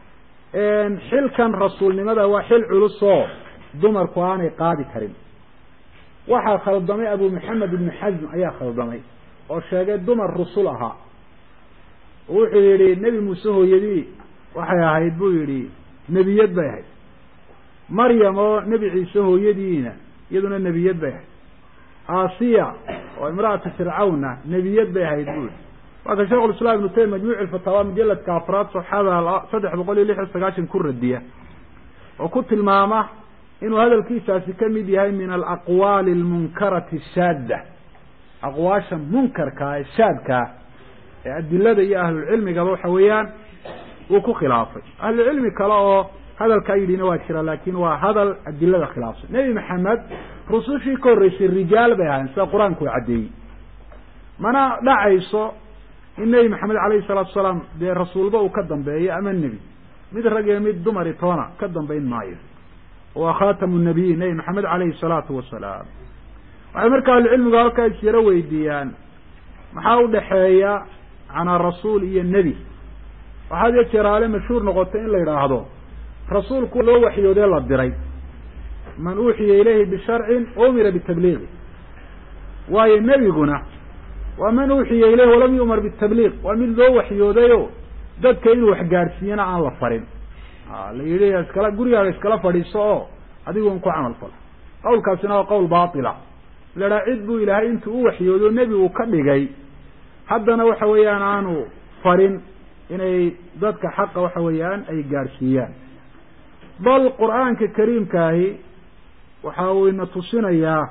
Speaker 1: xilkan rasuulnimada waa xil culus oo dumarku aanay qaadi karin waxaa khaldamay abu maxamed ibnu xasm ayaa khaldamay oo sheegay dumar rusul ahaa oo wuxuu yihi nebi muuse hooyadii waxay ahayd buu yihi nebiyad bay ahayd maryam oo nebi ciise hooyadiina iyaduna nebiyad bay ahayd asiya oo imra'atu fircawna nebiyad bay ahayd buu yihi waa ka sheikh lislaam ibnu taymiya majmuuc fataawa mujaladka afraad saxada saddex boqol iyo lix iyo sagaashan ku radiya oo ku tilmaama inuu hadalkiisaasi kamid yahay min alaqwaali almunkarati shaadda aqwaasha munkarkaa ee shaadkaa ee adilada iyo ahlulcilmigaba waxa weeyaan uu ku khilaafay ahlucilmi kale oo hadalkaa yidhina waa jira laakin waa hadal adilada khilaafsan nebi maxamed rusushii ka horreysay rijaal bay ahayn sida qur-aanku caddeeyey mana dhacayso in nebi maxamed alayhi salaatu salaam dee rasuulba uu ka dambeeyo ama nebi mid rag iyo mid dumari toona ka dambayn maayo waa khatamu nabiyiin nebi maxamed alayhi salaatu wasalaam waxay marka ahlucilmigu halkaa isyaro weydiiyaan maxaa udhaxeeya canaa rasuul iyo nebi waxaad iyo jeeraale mashhuur noqotay in la yidhaahdo rasuulku loo waxyoodee la diray man uuxiya ilayhi bisharcin umira bitabliiqi waayo nebiguna waa man uuxiya ilayhi walam yu'mar bitabliiq waa mid loo waxyoodayo dadka inuu waxgaadhsiiyana aan la farin la yidhi iskala gurigaaga iskala fadhiiso oo adigun ku camal fal qawlkaasina waa qowl baatila la idhaha cid buu ilaahay intuu u waxyoodo nebi uu ka dhigay haddana waxa weeyaan aanu farin inay dadka xaqa waxa weeyaan ay gaadhsiiyaan bal qur'aanka kariimkaahi waxa uu ina tusinayaa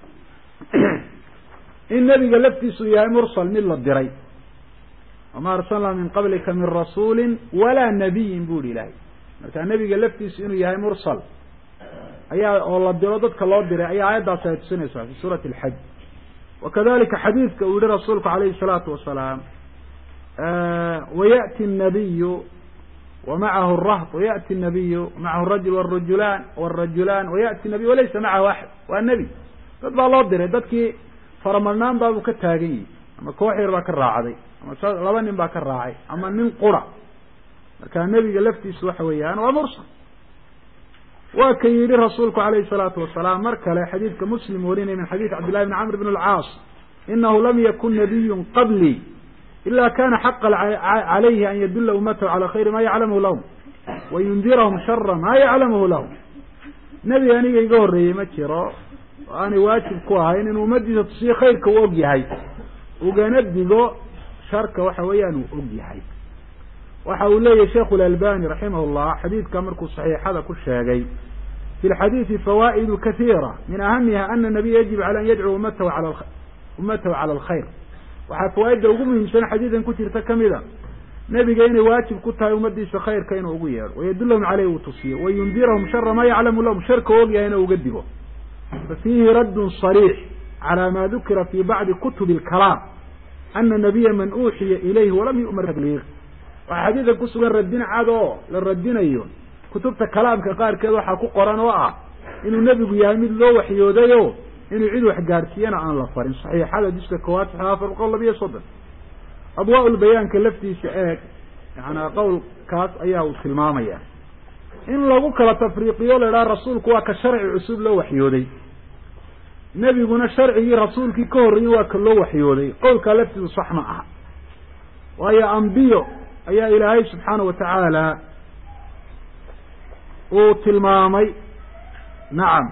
Speaker 1: in nebiga laftiisu yahay mursal mid la diray wama arsalnaa min qablika min rasuuli walaa nabiyin bu ihi ilaahay marka nebiga laftiisu inuu yahay mursal ayaa oo la diro dadka loo diray ayaa aayaddaasi ay tusinaysaa fi suurati alxaj wakadalika xadiidka uu yihi rasuulku alayhi salaatu wasalaam wayأti الnabiyu wamacahu الrahb wayأti الnabiyu macahu rajul wrajulaan wrajulaan wayأti nabiy walaysa macahu axad waa nebi dad baa loo diray dadkii faramadnaan baabuu ka taagan yihi ama koox yar baa ka raacday ama laba nin baa ka raacay ama nin qura marka nebiga laftiisu waxa weeyaan waa mursal waa ka yidhi rasuulku alayhi الsalaatu wasalaam mar kale xadiidka muslim warinay min xadiid cabdillahi bn camr bn اlcaas inahu lam yakun nabiyu qablii ila kana xaqa calayhi an yadula ummatahu calى khayri ma yaclamhu lahum wayundirahum shara ma yaclamhu lahum nebi aniga iga horreeyey ma jiro oo aanay waajib ku ahayn inuu ummadiisa tusiyo khayrka uu og yahay ugana digo sharka waxa weeyaan uu og yahay waxa uu leeyahy sheikhu lalbani raximah llah xadiidka markuu saxiixada ku sheegay fi lxadiidi fawaa'idu kasiira min ahamiha ana nabiya yajib cala an yadcuu ummatahu ala ummatahu cala alkhayr waxaa fawaaidda ugu muhiimsan xadiidan ku jirta kamid a nebiga inay waajib ku tahay ummadiisa khayrka inuu ugu yeedho wayadulahum caleyh uu tusiyo wayundirahum shara maa yaclamu lahum sharka og yahay ina uga digo fa fiihi raddun sariix calى ma dukira fi bacdi kutubi اlkalaam ana nabiya man uuxiya ilayhi walam yu'mar tabliiq waxaa xadiidka kusugan radin cad oo la radinayo kutubta kalaamka qaarkeed waxaa ku qoran oo ah inuu nebigu yahay mid loo waxyoodayo inuu cid wax gaadhsiiyana aan la farin saxiixada jiska koowaad sax afar boqol labiyo soddon adwaa lbayaanka laftiisa eeg yaana qowlkaas ayaa uu tilmaamaya in lagu kala tafriiqiyo la idhaha rasuulku waa ka sharci cusub loo waxyooday nebiguna sharcigii rasuulkii ka horreeyey waa ka loo waxyooday qowlkaa laftiisu sax ma aha waayo ambiyo ayaa ilaahay subxaana wa tacaala uu tilmaamay nacam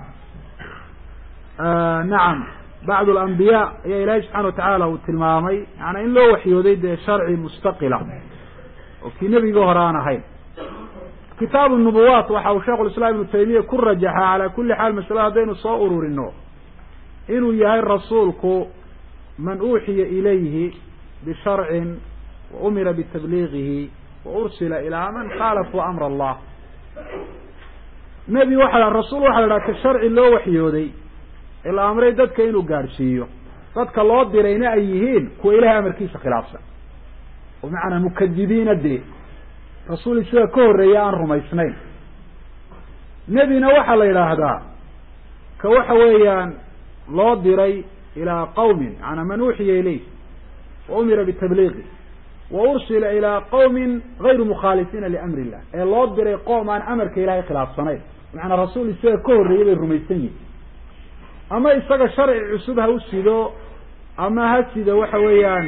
Speaker 1: nacam bacd alambiyaa ayaa ilaahay subxana wa tacaala uu tilmaamay yaana in loo waxyooday dee sharci mustaqila oo kii nebigii hore aan ahayn kitaabu nubuwaat waxa uu sheikhu lislaam ibnu taymiya ku rajaxa calaa kulli xaal masalada haddaynu soo ururino inuu yahay rasuulku man uuxiya ilayhi bisharcin wa umira bitabliigihi wa ursila ilaa man khaalafuu amra allah nebi waxa rasuul waxa la dhaha ka sharci loo waxyooday ee la amray dadka inuu gaadhsiiyo dadka loo dirayna ay yihiin kuwa ilahay amarkiisa khilaafsan oo macanaa mukadibiina dee rasuul isaga ka horreeya aan rumaysnayn nebina waxaa la yidhaahdaa ka waxa weeyaan loo diray ilaa qawmin macanaa man uuxiya ilayh wa umira bitabliiqi wa ursila ilaa qawmin gayru mukhaalifiina liamri illah ee loo diray qoom aan amarka ilahay khilaafsanayn macanaa rasuul isaga ka horreeyay bay rumaysan yihin ama isaga sharci cusub ha u sido ama ha sido waxa weeyaan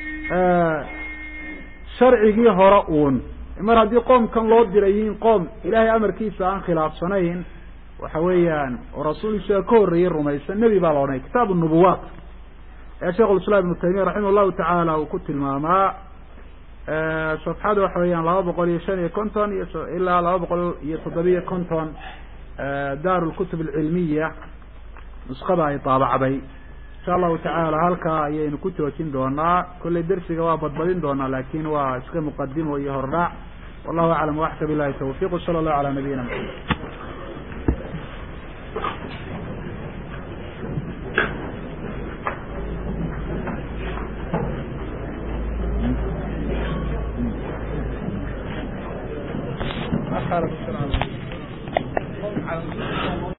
Speaker 1: sharcigii hore uun mar haddii qoomkan loo diray yihiin qoom ilaahay amarkiisa aan khilaafsanayn waxa weeyaan oo rasuul isaga ka horreeyey rumaysan nebi baa la odhanaya kitaab nubuwaat ee sheikh lislaam ibnu taymiya raximah llahu tacaala uu ku tilmaamaa safxada waxa weeyaan laba boqol iyo shan iyo konton iyo ilaa laba boqol iyo toddobiyo konton daar lkutub alcilmiya nuskada ay daabacday insha allahu tacaala halkaa ayaynu ku joojin doonaa kollay dersiga waa badbadin doonaa lakin waa iska muqadimo iyo hordhac wallahu aclam waxka bilahi tawfiq sala allahu ala nabiyina maxamed